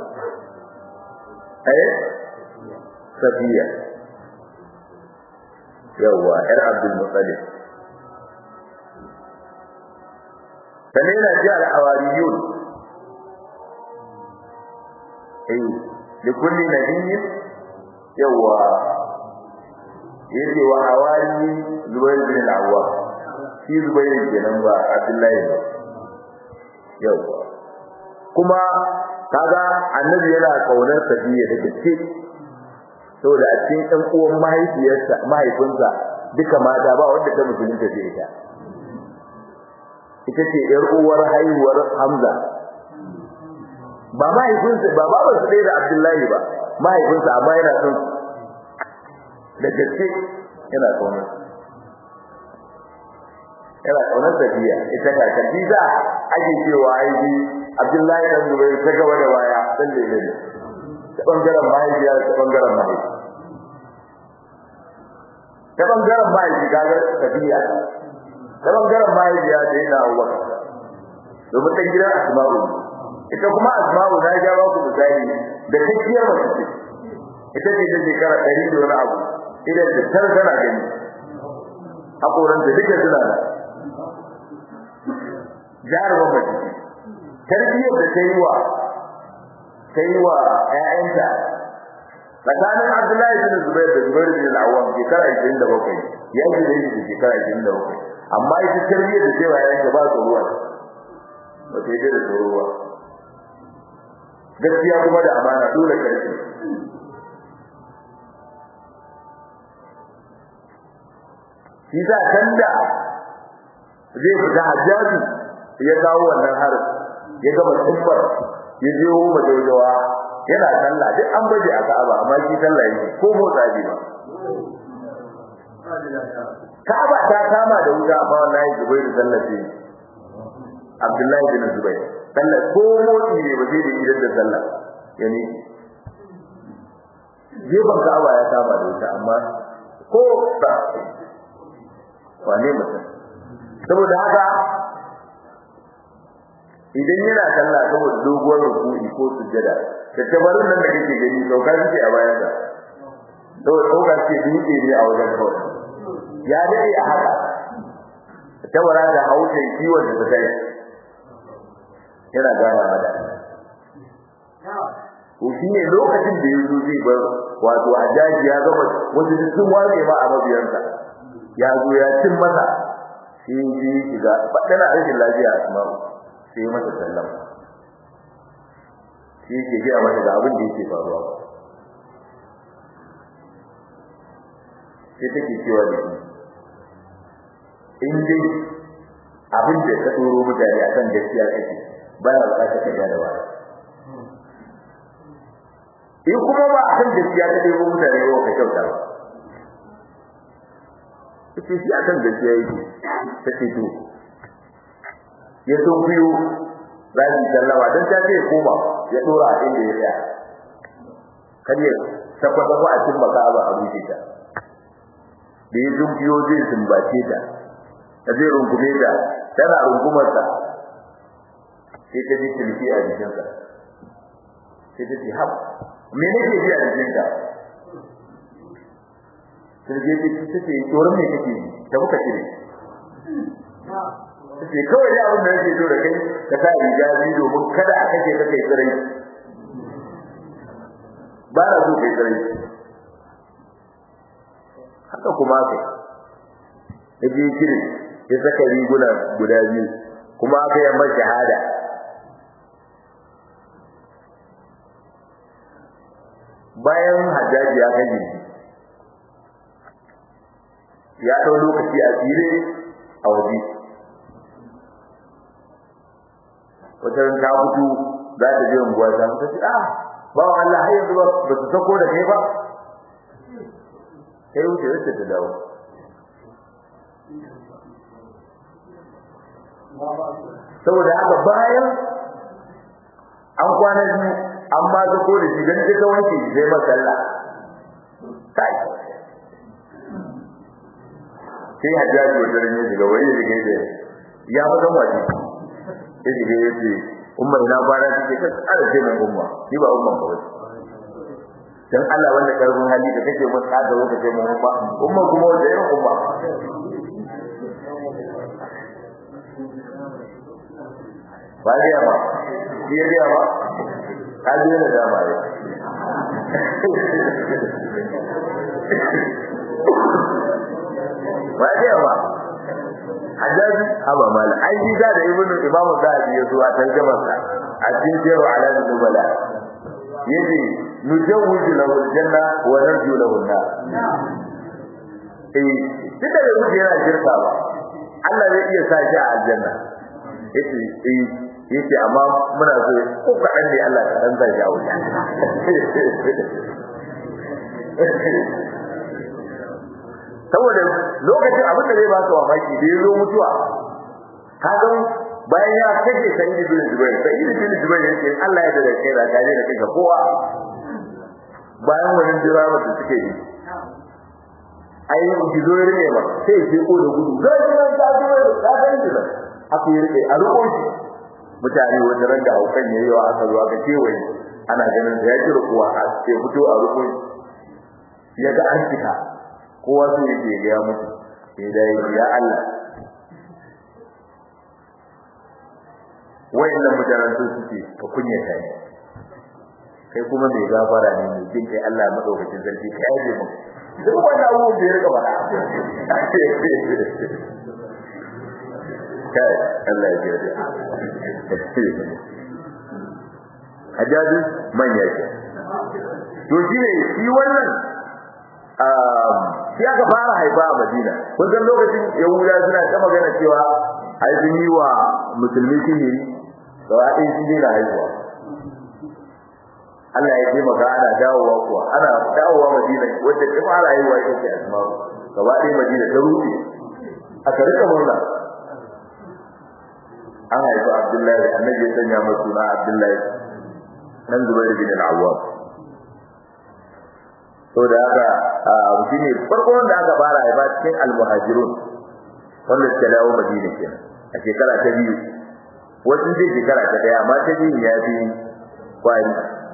eh Safiya yawa yar Abdul Muttalib sannan yana ji al-hawariyun eh da kulli nabiyyin yawa yace wa hawari zubair bin al-awwam shi zubair kenan ba abdullahi ba yawa kuma kaga annabi yana kaunar safiya da gaske saboda a cikin ɗan uwan mahaifiyarsa mahaifinsa duka mata ba wanda ta musulunta ce ita ita ce ‘yar uwar haihuwar Hamza. Ba mahaifinsa, ba babansa ɗaya da Abdullahi ba, mahaifinsa amma yana son da gaske yana kaunar yana kaunar tafiya ita ka kaji za ake cewa aiki Abdullahi dan Zubair ta gaba da baya dan da yake ta bangaren mahaifiya ta bangaren mahaifi ta bangaren mahaifi kaga tafiya ta bangaren mahaifiya da yana uwa domin dan gidan Asma'u ita kuma Asma'u na ja ba ku misali da kakkiyar mace ita ce ta shekara ɗari da wani abu idan da tar tana gani hakoran da duka suna da jarumin mace tarbiyyar da ta yi wa ta yi wa ƴaƴanta tsakanin Abdullahi bin Zubair da Zubair bin Al-Awwam shekara 27 ya ji da shi shekara 27 amma ita tarbiyyar da ta yi wa ƴaƴanta ba tsoruwa ba ta yi da tsoruwa gaskiya kuma da amana dole karfi shi sa can da zai fita hajjaji ya kawo wannan harin ya gama tsumbar ya je wo majaujawa yana sallah duk an baje a Ka'aba amma shi sallah yake ko motsa ji ba Ka'aba ta kama da wuta amma wallahi Zubairu sallah ce Abdullahi bin Zubair sallah ko motsi ne ba zai da idan da sallah yani gefen Ka'aba ya kama da wuta amma ko ba wane mutum saboda haka idan yana sallah saboda doguwar rukuni ko sujjada da tabarin nan da kake gani sauka suke a bayan sa saboda sauka suke dutse ne a wajen kawai ya dade a haka tabara da hausa kiwon da ta kai yana gana mada to shi ne lokacin da yanzu zai bar wato ajaji ya gama wasu sun ware ma a mabiyansa ya zo ya cin masa sai ji shiga tana rashin lafiya a asma'u sai masa sallama shi ke gaya masa da abin da yake faruwa sai take cewa da shi in dai abin da ka tsoro mutane akan gaskiya kake ba na bukatar ka da ba in kuma ba akan gaskiya ka tsoro mutane ba ka kyauta ba ita shi akan gaskiya yake ta ce to ya so biyu za su sallama don ta ce koma ya dora a inda ya tsaya kar ya tabbata ko a cikin baka ba a rufe ta da ya sun biyo zai sumbace ta ta zai rungume ta tana rungumar ta sai ta ji tilki a jikinsa sai ta ce hab me nake ji a jikinka sai je ta ce tsoron me kake yi ta muka cire sai kawai dai abin da yake so da kai ka sa riga biyu domin kada a kace ka kai tsirai ba na so kai tsirai haka kuma kai da biyu kiri ya saka riguna guda biyu kuma aka yi mai shahada bayan hajjaji ya kai jirgi ya ɗau lokaci a tsire a waje wata ran ta fito za ta je unguwa ta ta ce ah ba wa Allah har yanzu ba ba su sako da kai ba sai wuce wuce ta dawo saboda haka bayan an kwana biyu an ma sako da shi dan ta wanke shi sai masalla kai sai hajjaji wata ran ya shiga wani ya shiga ya fadan waje sai shiga ya ce umma ina kwana take ta tsara ce mai umma ni ba umma kawai dan Allah wanda karfin hali da kake mun tsada wata ce mun umma umma kuma wata irin umma ba ya ba shi ya ba ka ji da dama ya ba ya ba hajjaji haba mala ai shi da ibnu imamu zahabi ya zo a tarjumar sa a cikin jeru ala nubala yace nujawwizu lahu aljanna wa narju lahu an-nar eh duka da mutum yana shirka ba Allah zai iya sa shi a aljanna yace eh yace amma muna so ko kadan ne Allah ka dan sa shi a wuta saboda lokacin abin da zai baka mamaki da ya zo mutuwa ka ga bayan ya kace sayyid bin zubair sayyid bin zubair yake Allah ya dade kai da kaje da kai ga kowa bayan wannan dirama da suke yi ai ki zo rike ba sai ki ko da gudu zai ga ta zo da ta ga da aka yi rike a riko shi mutane wanda ran da haukan yayi wa aka zo aka kewaye ana ganin da ya jira kuwa a ce fito a riko ya ga an cika kowa sai yake ga ya mutu sai dai ya Allah wayannan mutanen su suke ka kunyata ni kai kuma mai gafara ne mai jin kai Allah madaukakin sarki ka yaje mu duk wannan abubuwan da ya rika bada kai Allah ya jira Hajjaji manya ke to shi ne shi wannan shi aka fara haifa a Madina kun san lokacin Yahuda suna ta magana cewa ai sun yi wa musulmi sihiri gaba ɗaya shi ne na haihuwa Allah ya taimaka ana dawowa kuwa ana dawowa Madina wanda ta fara haihuwa ita ce Asma gaba ɗaya Madina ta rufe aka rika murna an haifi Abdullahi annabi ya sanya masa suna Abdullahi nan Zubair bin al-Awwam to da haka shi ne farko wanda aka fara haifa cikin al-muhajirun wanda suka dawo Madina kenan a shekara ta biyu wasu zai shekara ta daya amma ta biyu ya fi kwari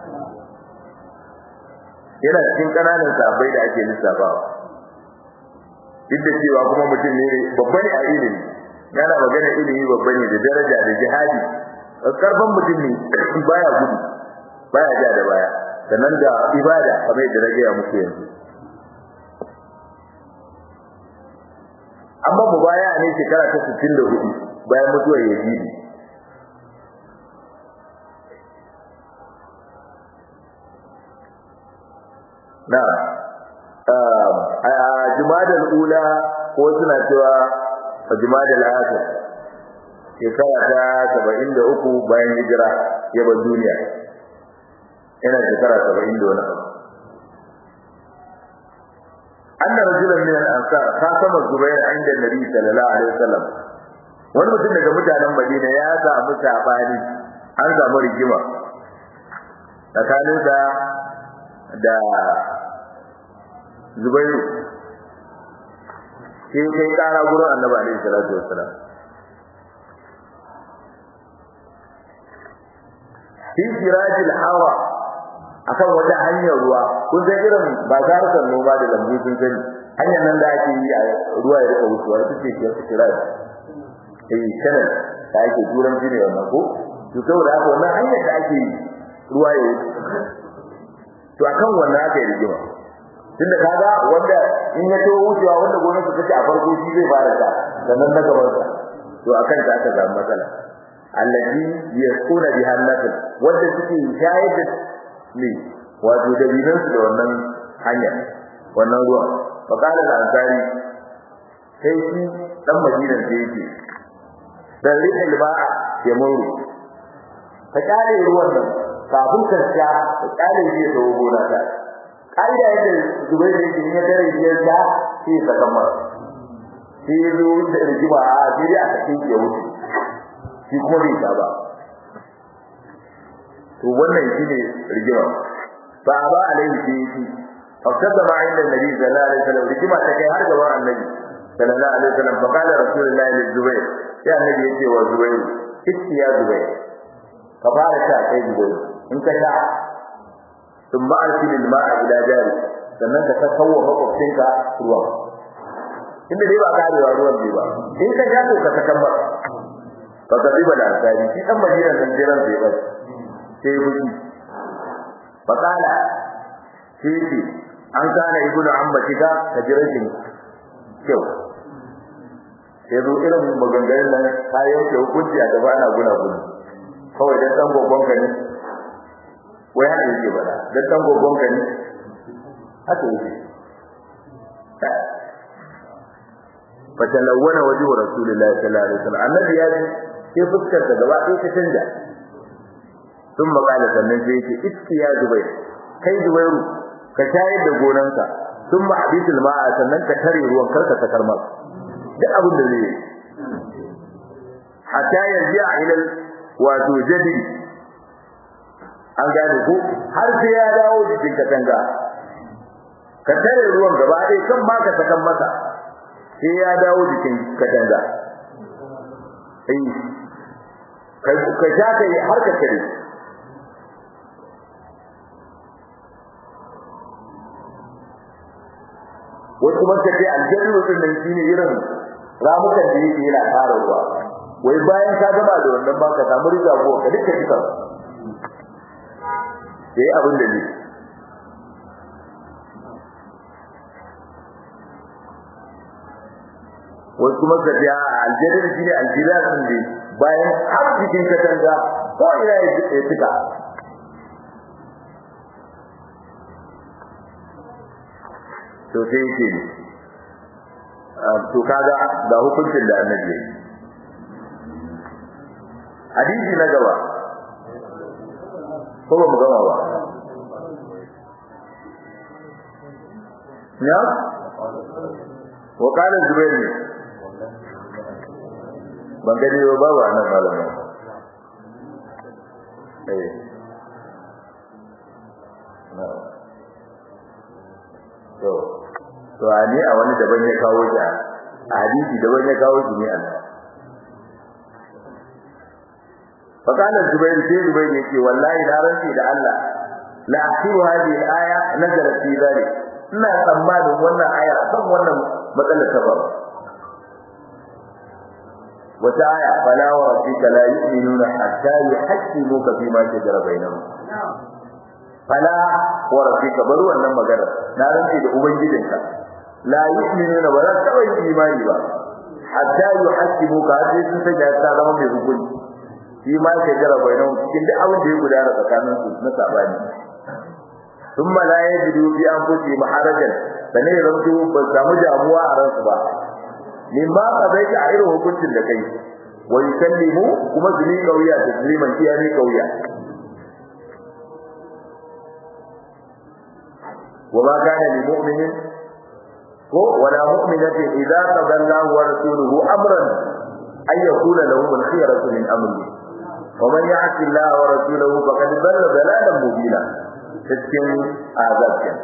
yana cikin ƙananan sabai da ake lissafawa duk da cewa kuma mutum ne babba ne a ilimi yana magana ilimi babba ne da daraja da jihadi karfan mutum ne baya gudu baya ja da baya sannan da ibada kamar yadda na gaya muku yanzu amma mu baya ne shekara ta 64 bayan mutuwar yazidi na a jumadal ula ko suna cewa a jumadal akhir shekara ta 73 bayan hijira ya bar duniya yana shekara 70 da wani abu أن رجلا من الأنصار خاصم الزبير عند النبي صلى الله عليه وسلم wani mutum daga mutanen Madina ya samu sabani an samu rigima tsakaninsa da Zubairu sai kai kara gurin Annabi alaihi salatu wassalam fi sirajil hawa akan wata hanyar ruwa kun san irin ba zarukan noma da lambu sun sani hanyar nan da ake yi a ruwa ya rika wucewa ita ce ke siraj eh channel da ake turanci ne wannan ko to saboda haka wannan hanyar da ake yi ruwa ya wuce to akan wannan aka yi rigima tunda kaga wanda in ya to wucewa wanda gonar su take a farko shi zai fara ta sannan na gaban sa to akan ta aka samu matsala allazi yasquna biha an-nasl wanda suke shayar da ne wato dabinan su da wannan hanya wannan ruwa fa kana da ansari sai shi dan madinan da yake dan rike ba'a ya muru ka kare ruwan nan kafin ka sha ka kare shi da gona ta kaida yadda zubai da yake ya dare shi ya sha sai ka kamar sai zo da rigima a sai a cikin ya wuce shi kuma bai sha ba to wannan shine rigima fa ba alaihi fi fakada ma inda nabi sallallahu alaihi wasallam rigima ta kai har gaban annabi sallallahu alaihi wasallam fa qala rasulullahi li zubair ya annabi yace wa zubair kitti ya zubair ka fara sha kai zubair in ka sha thumma arsil al-ma'a ila jari sannan ka kawo makwabcinka ruwan inda dai ba karewa ruwan bai ba in ka sha to ka takamma fa kadiba da asali shi dan majiran dan jiran bai ba sai buki fakala sai ce an kana ibnu ammatika ka jira shi kyau sai zo irin maganganun nan kayan ke hukunci a gaba na guna guna kawai dan dan gogon ka ne wai haka yake bada dan dan gogon ka ne haka yake fatalawwana wajhu rasulillahi sallallahu alaihi wasallam annabi ya ji sai fuskar ta gaba ɗaya ta canja sun makala sannan sai yake iski ya zubai kai zubairu ka shayar da gonanka sun ma hadisul ma'a sannan ka tare ruwan karka sakar masa duk abin da zai hatta yarji'a ila wato jadi an gane ko har sai ya dawo jikin katanga ka tare ruwan gaba ɗaya kan ma ka sakan masa sai ya dawo jikin katanga eh ka sha kai har ka tare wasu man tafi aljannu din nan shine irin ramukan da yake yana fara ruwa wai bayan ka gaba da wannan ba ka samu riga ko ka duka duka sai abin da ne wasu kuma ka ji aljannu shine aljilasin ne bayan har cikin katanga ko ina ya tuka to sai yake to kaga ga hukuncin da annabi ya hadisi na gaba ko ba mu gama ba ya wa kana zubair ne ban gani ba babu anan malamin eh to to ani a wani daban ya kawo shi a hadisi daban ya kawo shi ne Allah فقال الزبير في زبير يقول والله لا رنسي da Allah la asiru hadhihi al-aya nazalat fi dhalik ina tsammanin wannan aya kan wannan matsalar ta ba wata aya fala wa rabbika la yu'minuna hatta yuhaqqimuka fi ma shajara bainahum fala wa rabbika bari wannan magana na rantsi da ubangijinka la yu'minuna ba za ta yi imani ba hatta yuhaqqimuka har sai sun sanya ta zama mai hukunci shi ma ke jira bainahu cikin duk abin da ya gudana tsakanin su na sabani thumma la yajidu fi anfusihim harajan dan ne rantu ba samu damuwa a ransu ba min ba ka bai a irin hukuncin da kai wa yusallimu kuma su ni kauya tasliman iya ni kauya وما كان لمؤمن ولا مؤمنة إذا قضى الله ورسوله أمرا أن يكون لهم الخيرة من أمره ومن يعص الله ورسوله فقد ضل ضلالا مبينا cikin azabin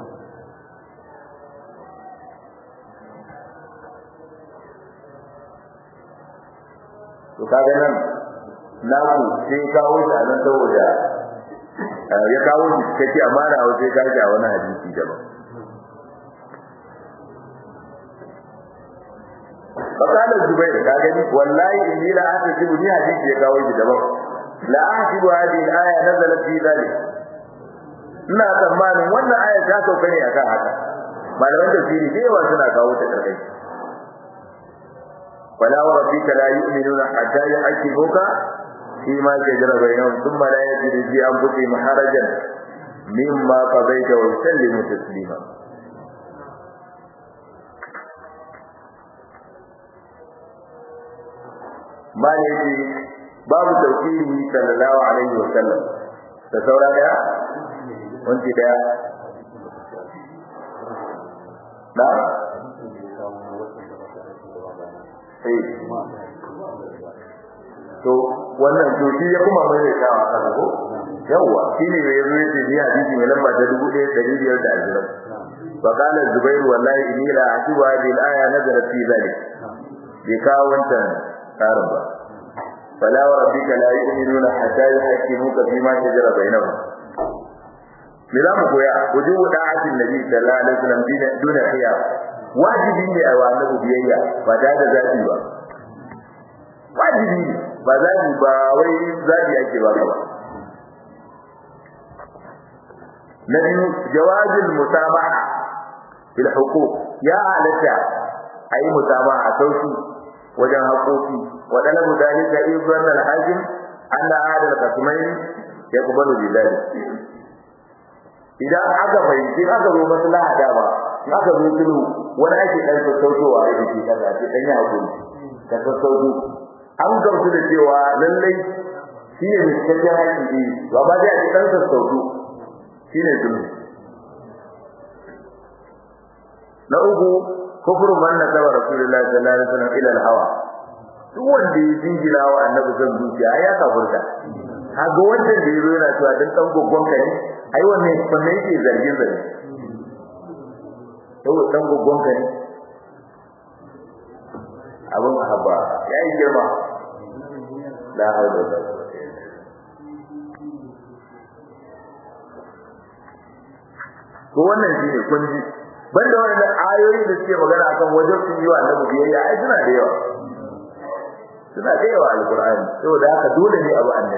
to kaga nan naku sai kawo shi nan saboda ya kawo shi kace amana wa sai kaga a wani hadisi daban فقال الزبير قال والله إني لا أحسب لي حديث يقاوي بدبر لا أحسب هذه الآية نزلت في ذلك ina tsammanin wannan aya ta sauka ne akan haka malaman tafsiri da yawa suna kawo ta karkai wala wa rabbika la yu'minuna hatta yuhaqqimuka fi ma jara bainahum thumma la yajidu fi anfusihim harajan mimma qadaita wa yusallimu taslima malaki babu tauhidi sallallahu alaihi wa sallam da saura daya wanti daya da to wannan to shi ya kuma mai da kawa kan ko yawa shine mai yazo yace ni hadisi mai lamba ta 1520 wa qala zubair wallahi inni la atibu hadhihi al-aya nazalat fi dhalik bi kawantan karin ba fala wa rabbika la yu'minuna hatta yuhaqqimuka fima shajara bainahum me za mu koya wujubu da'atin nabi sallallahu alaihi wasallam dina duna khiyar wajibi ne a wani biyayya ba da da zabi ba wajibi ne ba zabi ba wai zabi ake ba ba na biyu jawazil musamaha bil huquq ya halatta ayi musamaha sauki wajen haƙoƙi waɗanda mudalika izan al-hakim anna hada al-qasmain yaqbalu bi dhalik idan aka fahimci aka zo maslaha da ba aka zo sulhu wani ake dan sassautowa a yake kaza ce dan ya hakuri ka sassauto an gamsu da cewa lallai shi ne miskakken haƙi ne to amma dai a ce dan sassauto shi ne sulhu na uku kufru man nasaba rasulullahi sallallahu alaihi wasallam ila al-hawa duk wanda ya jingira wa annabi zan zuciya ai ya kafurta kaga wannan da yazo yana cewa dan dan goggon ka ne ai wannan kunne yake zargin zargi to dan goggon ka ne abun haba yayi girma la hawla wala quwwata ko wannan shine kunji banda wannan ayoyi da suke magana akan wajen sun yi wa annabi biyayya ai suna da yawa suna da yawa alqur'ani saboda haka dole ne abu annabi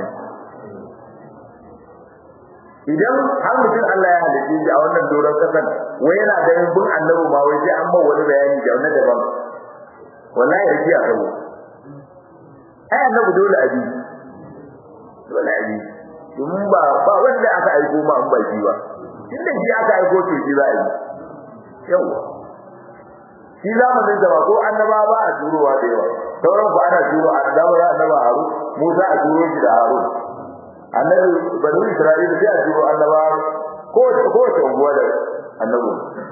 idan har mutum Allah ya halitta shi a wannan doron kasan wai yana ganin bin annabi ma wai sai an ba wani bayani da wani daban wallahi yake a kabo ai annabi dole abi dole abi domin ba ba wanda aka aiko ma an ba shi ba inda shi aka aiko to shi za a yi yawa shi zamanin da ba ko annaba ba a turowa da yawa sauran ku ana turo a da ba annaba haru Musa a turo shi da Harun annabi banu Isra'ila sai a turo annaba ko ko ta unguwa da annabi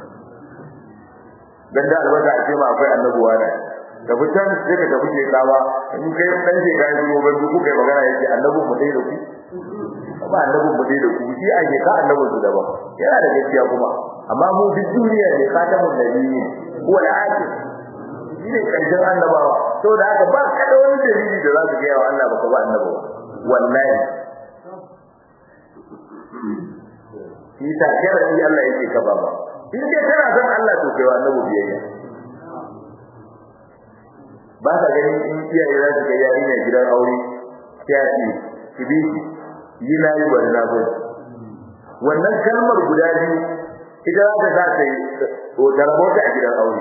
dan da albasa a ce ma akwai annabuwa ne da fitan sai ka tafi ke kawa in kai dan ke kai zuwa ban duk kai magana yake annabi mu dai da ku ba annabi mu dai da ku shi a ke ka annabi su daban yana da gaskiya kuma amma mu duk duniya ne khatamun nabiyyi huwa al-akhir shi ne karshen annabawa saboda haka ba ka da wani dalili da za su ga yawa Allah baka ba annabawa wallahi shi ta sharadi Allah yake ka ba in dai kana son Allah to kai wa annabi biyayya ba ka ganin in iyaye za su ga yarinya gidan aure sai a ce ki bi yi na yi wani na wannan kalmar guda biyu ita za ta sa ta yi to da rabota a gidan aure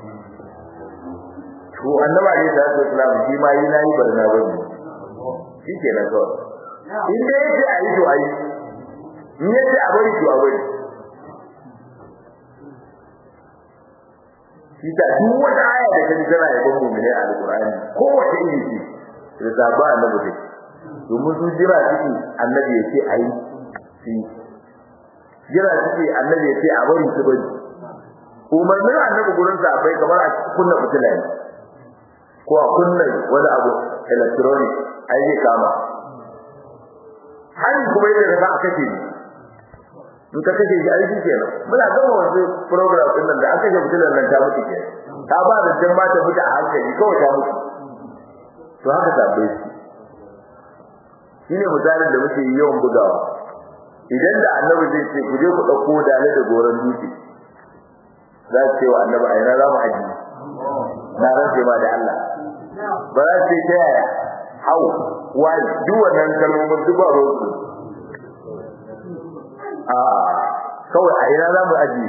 to annaba ne da su islam shi ma yi nayi barna ba ne shi ke nan kawai in dai yace a yi to a yi in yace a bari to a bari shi ta duk wata aya da kaji tana yabon mu'mini a alqur'ani ko wata iri ce da zaba annabi ce domin su jira ciki annabi ya ce a yi shi jira suke annabi ya ce a bari su bari umarnin annabi gurin sa bai kamar a kunna fitila ne ko a kunna wani abu electronic ai zai kama hali kuma yadda ka a kashe ni in ka kashe shi ai shi kenan muna gama wasu program din nan da aka kashe fitilar nan ta mutu kenan ta ba da jan ma ta mutu a hankali kawai ta mutu to haka tabbai shi shine misalin da muke yawan bugawa idan da annabi zai ce ku je ku dauko dale da goran dutse za su ce wa annabi a ina za mu aji na rantse ma da Allah ba za su ce ta yaya hau wani duk wannan kalmomin duk ba rosu a kawai a ina za mu aji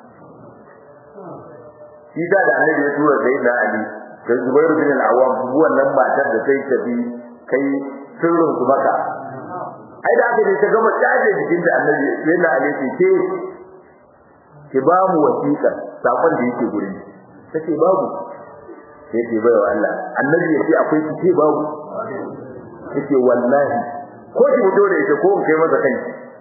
shi da da annabi ya tura sai na ali da zubairu bin al-awwam wannan matar da sai tafi kai sirrin su maka ai da aka je ta gama taje jikin da annabi yana alaihi ce ki ba mu wasiƙa sakon da yake gurin tace babu sai ce bai wa Allah annabi yace akwai ki ce babu yace wallahi ko ki fito da ita ko kai masa kai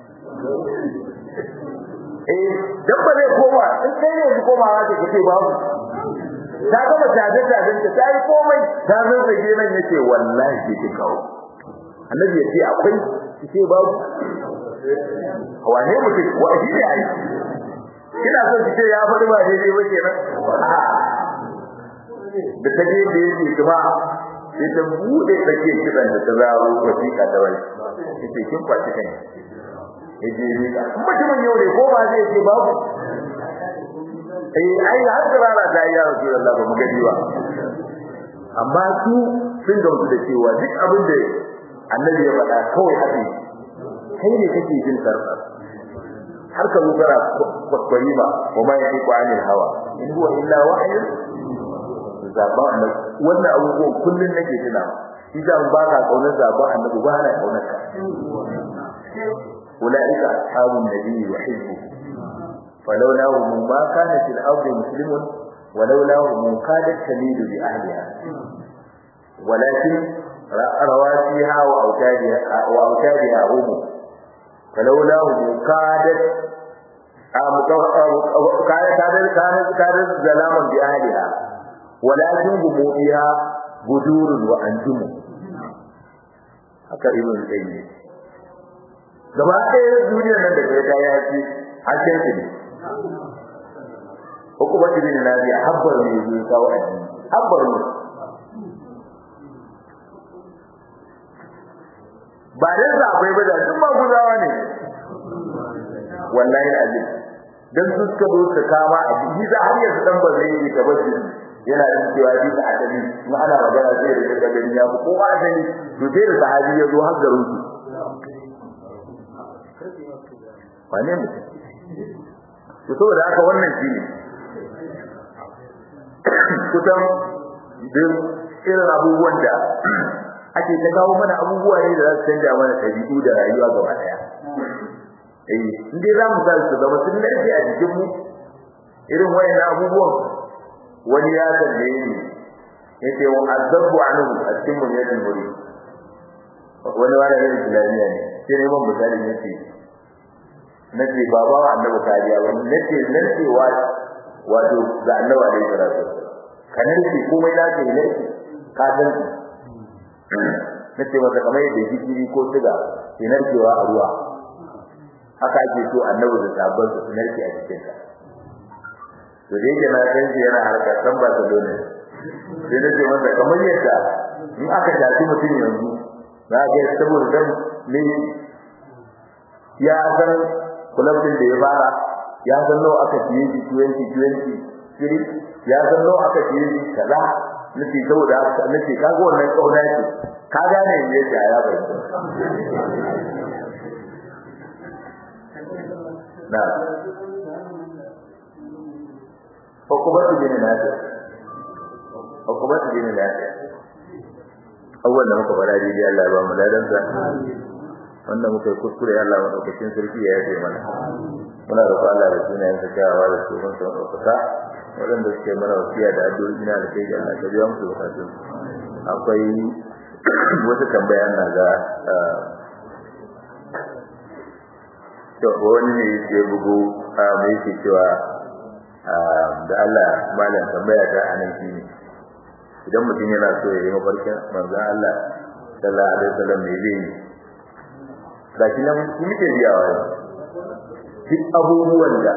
eh dabba zai koma in kai ne ki koma za ki ce babu ta gama taje tajen ta yi komai ta zo da nan yace wallahi ki kawo annabi yace akwai ce babu wane mutum wa shi ne ai kina so ki ce ya faɗi ba daidai ba kenan da ta je da yake kuma sai ta bude take kiran da ta zaro wasiƙa da wai yace kin kwaci kai yaje ni mutumin yau ne ko ba zai ce babu eh ai har da rana ta ya Rasulullah ba mu gadi ba amma su sun gamsu da cewa duk abin da annabi ya faɗa kawai haka kai ne kake jin sarfa har ka lugara kwakwari ba wa ma yake kwanin hawa in huwa illa wahyu zaba annabi wannan abubuwan kullun nake tuna idan ba ka kaunar zaba annabi ba na kaunar ka ulaika ashabun nabi wa hizbu falawla hum ma kana fil ardi muslimun ولولا هم كادت تميل بأهلها ولكن رواسيها وأوتادها وأوتادها أم فلولا كادت kare kare kare kare zalaman bi ahliha walakin gububiha budurun wa anjum haka ibn qayyim gaba ɗaya duniyar nan da kai ta yaci hakkin ne hukumar ibn nabiya habbar ne zai kawo addini habbar ne ba dan zabai ba da duk maguzawa ne wallahi azim dan su suka zo su kama a jiki za har yanzu dan ba zai yi tabbaci yana yin cewa bi da adali in ana magana sai da daga gani ya ko ba adali to sai da sahabi ya zo har garin su wane mutum to saboda haka wannan shi ne kusan duk irin abubuwan da ake ta kawo mana abubuwa ne da za su canja mana ɗabi'u da rayuwa gaba ɗaya eh in dai za mu sa su zama sun lafi a jikin mu irin wayan abubuwan wani ya tambaye ni yace wa azabu anhu a cikin mu yadin muri wani wani ne islamiyya ne sai ne mun misali yace nace baba wa annabi kariya wani nace nan cewa wato ga annabi alaihi salatu kanar ki komai da ke ne ka san nace masa kamar yadda jikiri ko siga ke narkewa a ruwa haka ake so annabi da sabon su narke a cikin sa to da yake na san shi yana harka san ba ta dole sai nace masa kamar yadda in aka tafi mutum yanzu za ga saboda dan ne ya san kulabin da ya fara ya san nawa aka ciye shi 20 20 ya san nawa aka ciye shi kaza nace saboda nace kaga wannan kauna ce ka gane me yake ya bai na hukumatu bin nafi hukumatu bin nafi awwal da muka fara dai Allah ba mu ladan sa wanda muka yi kuskure Allah madaukakin sarki ya yafe mana muna roƙon Allah da sunayen sa kyawawa da sunan sa ɗaukaka waɗanda suke mana wasiya da addu'o'i na da kai Allah ka biya musu bukatun akwai wata tambaya na ga to wani ne yake bugu mai yake cewa da Allah malam tambaya ta anan shi ne idan mutum yana so ya yi mafarkin manzon Allah sallallahu alaihi wasallam ne zai yi gashi nan muke biyawa duk abubuwan da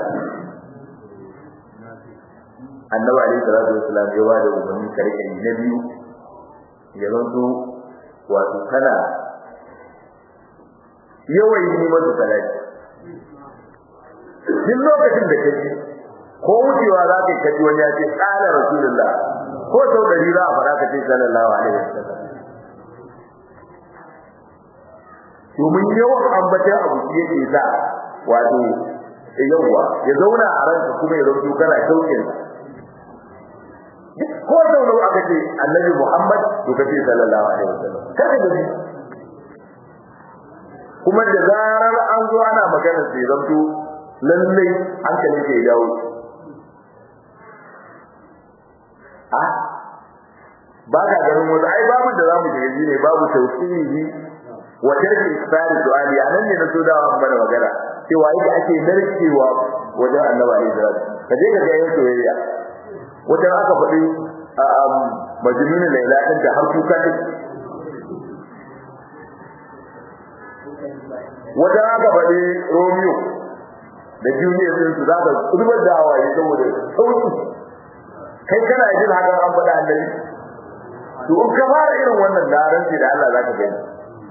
annabi alaihi salatu wasallam ya wada umarni karke na biyu ya zanto wato kana yawan yi masa salati duk lokacin da kaji ko wucewa za ka kaji wani ya ce qala rasulullah ko sau dari za a fara ka ce sallallahu alaihi wasallam domin yawan ambatan abu shi yake sa wato yawa ya zauna a ranka kuma ya rubuta kana shauƙin ko sau nawa aka ce annabi Muhammad to kace sallallahu alaihi wasallam kada da kuma da zarar an zo ana magana sai zanto lallai hankalin ke dawo a ba ka ganin wasu ai babu da zamu shiga ne babu tausihi wa tarki isfari du'ali anan ne na so dawa mana magana cewa yadda ake narkewa wajen annabi alaihi salatu kaje ka ga yayin soyayya wajen aka faɗi majnun laila din da har kuka din wajen aka faɗi romeo da julius din su zaka zubar da hawaye saboda sauki kai kana jin hakan an faɗa annabi to in ka fara irin wannan da ranci da Allah zaka gani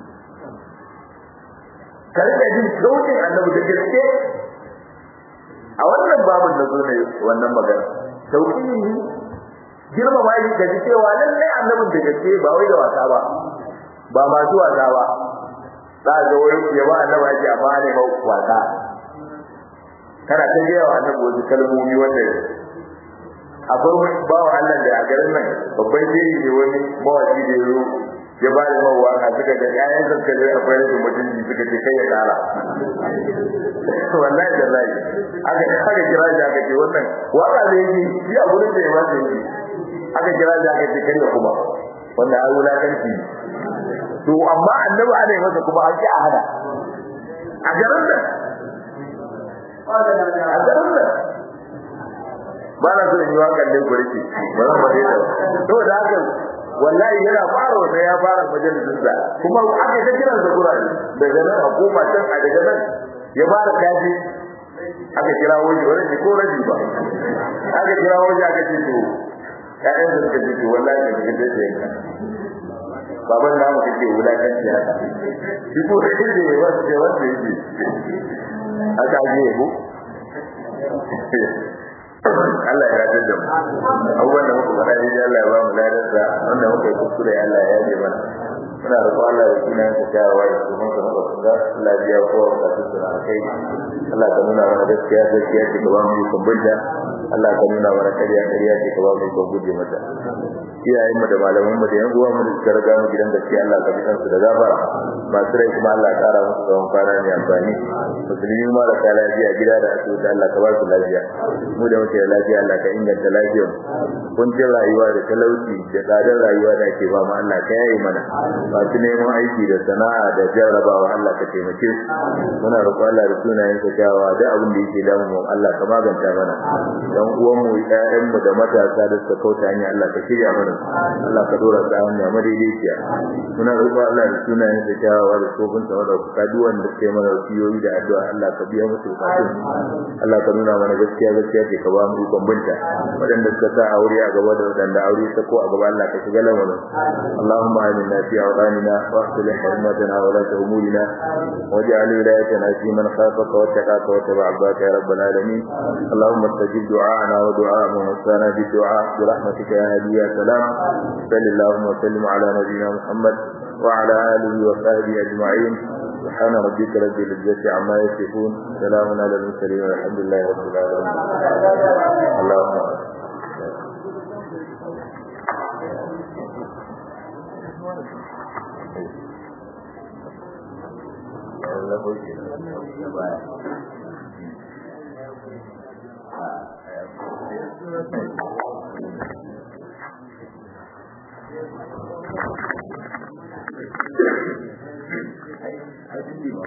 ka rika jin sautin annabi da gaske a wannan babin na zo ne wannan magana sauki ne girma ba yi gaji cewa lallai annabin da gaske ba wai da wasa ba ba masu wasa ba za a ga wani ya ba annaba yake amma ne ba wasa kana ta gaya wa annabi wasu kalmomi wanda akwai bawa Allah da a garin nan babban shehi ne wani mawaki da ya ya ba da mawa a suka ga ƴaƴan zakka da akwai rashin mutunci suka ce kai ya kara wallahi da lai aka aka kira shi aka ce wannan waka da yake shi a gurin da ya ba shi aka kira shi aka ce kai kuma wannan ai wulakanci to amma annabi ana yi masa kuma an ki a hada a garin nan a garin nan ba na so in yi wakan ne gurki ba zan faɗe ta to da haka wallahi yana fara wata ya fara majalisin sa kuma aka ta kiran sa gurare daga nan a koma can a daga nan ya fara kaji aka kira wani wani ne ko rabi ba aka kira wani aka ce to ƴaƴan da suka ce to wallahi ne kike da yanka baban da mu kake wulakanci haka shi ko da kike wanda wanda yake aka je ko Allah ya yarda da mu abubuwan da muka faɗa dai Allah ya ba mu ladarsa wanda muka yi kuskure Allah ya yaje mana muna roƙon Allah ya kina ta kyawawa ya kuma ka maka kunga Allah ya biya kowa bukatun su na kai Allah ka nuna mana gaskiya gaskiya ce ka ba mu ikon binta Allah ka nuna mana ƙarya ƙarya ce ka ba mu ikon guje mata iyayen mu da malaman mu da yan uwa mu da suka riga mu gidan gaskiya Allah ka bisan su da gafara masu rai kuma Allah ya kara musu tsawon kwana ne amfani musulmi ma da ka lafiya gida da asibiti Allah ka ba su lafiya mu da muke da lafiya Allah ka inganta lafiyar kuncin rayuwa da talauci da tsadar rayuwa da ake ba mu Allah ka yaye mana masu neman aiki da sana'a da jarrabawa Allah ka taimake su muna roƙo Allah da sunayen ka kyawawa da abin da yake damu mu Allah ka maganta mana dan uwan mu ƴaƴan mu da matasa da suka kauta hanya Allah ka shirya mana Allah ka dora su hanya madaidaiciya muna roƙo Allah da sunayen ka kyawawa da tsofin sa da ka duwan da ke mana wasiyoyi da addu'a Allah ka biya musu bukatun Allah ka nuna mana gaskiya gaskiya ce ka ba mu ikon binta waɗanda suka sa aure a gaba da waɗanda aure ta ko a gaba Allah ka shiga lamarin Allahumma aminna fi awqanina wa aslih hurmatana wa la tahmulina waj'al wilayatana fi man khafaka wa taqaka wa tabi'aka ya rabbal alamin Allahumma istajib du'ana wa du'a man wasana bi du'a bi rahmatika ya hadi ya salam sallallahu wa sallim ala nabiyyina Muhammad wa ala alihi wa sahbihi ajma'in سبحان ربك رب العزة عما يصفون سلام على المرسلين والحمد لله رب العالمين اللهم Thank you.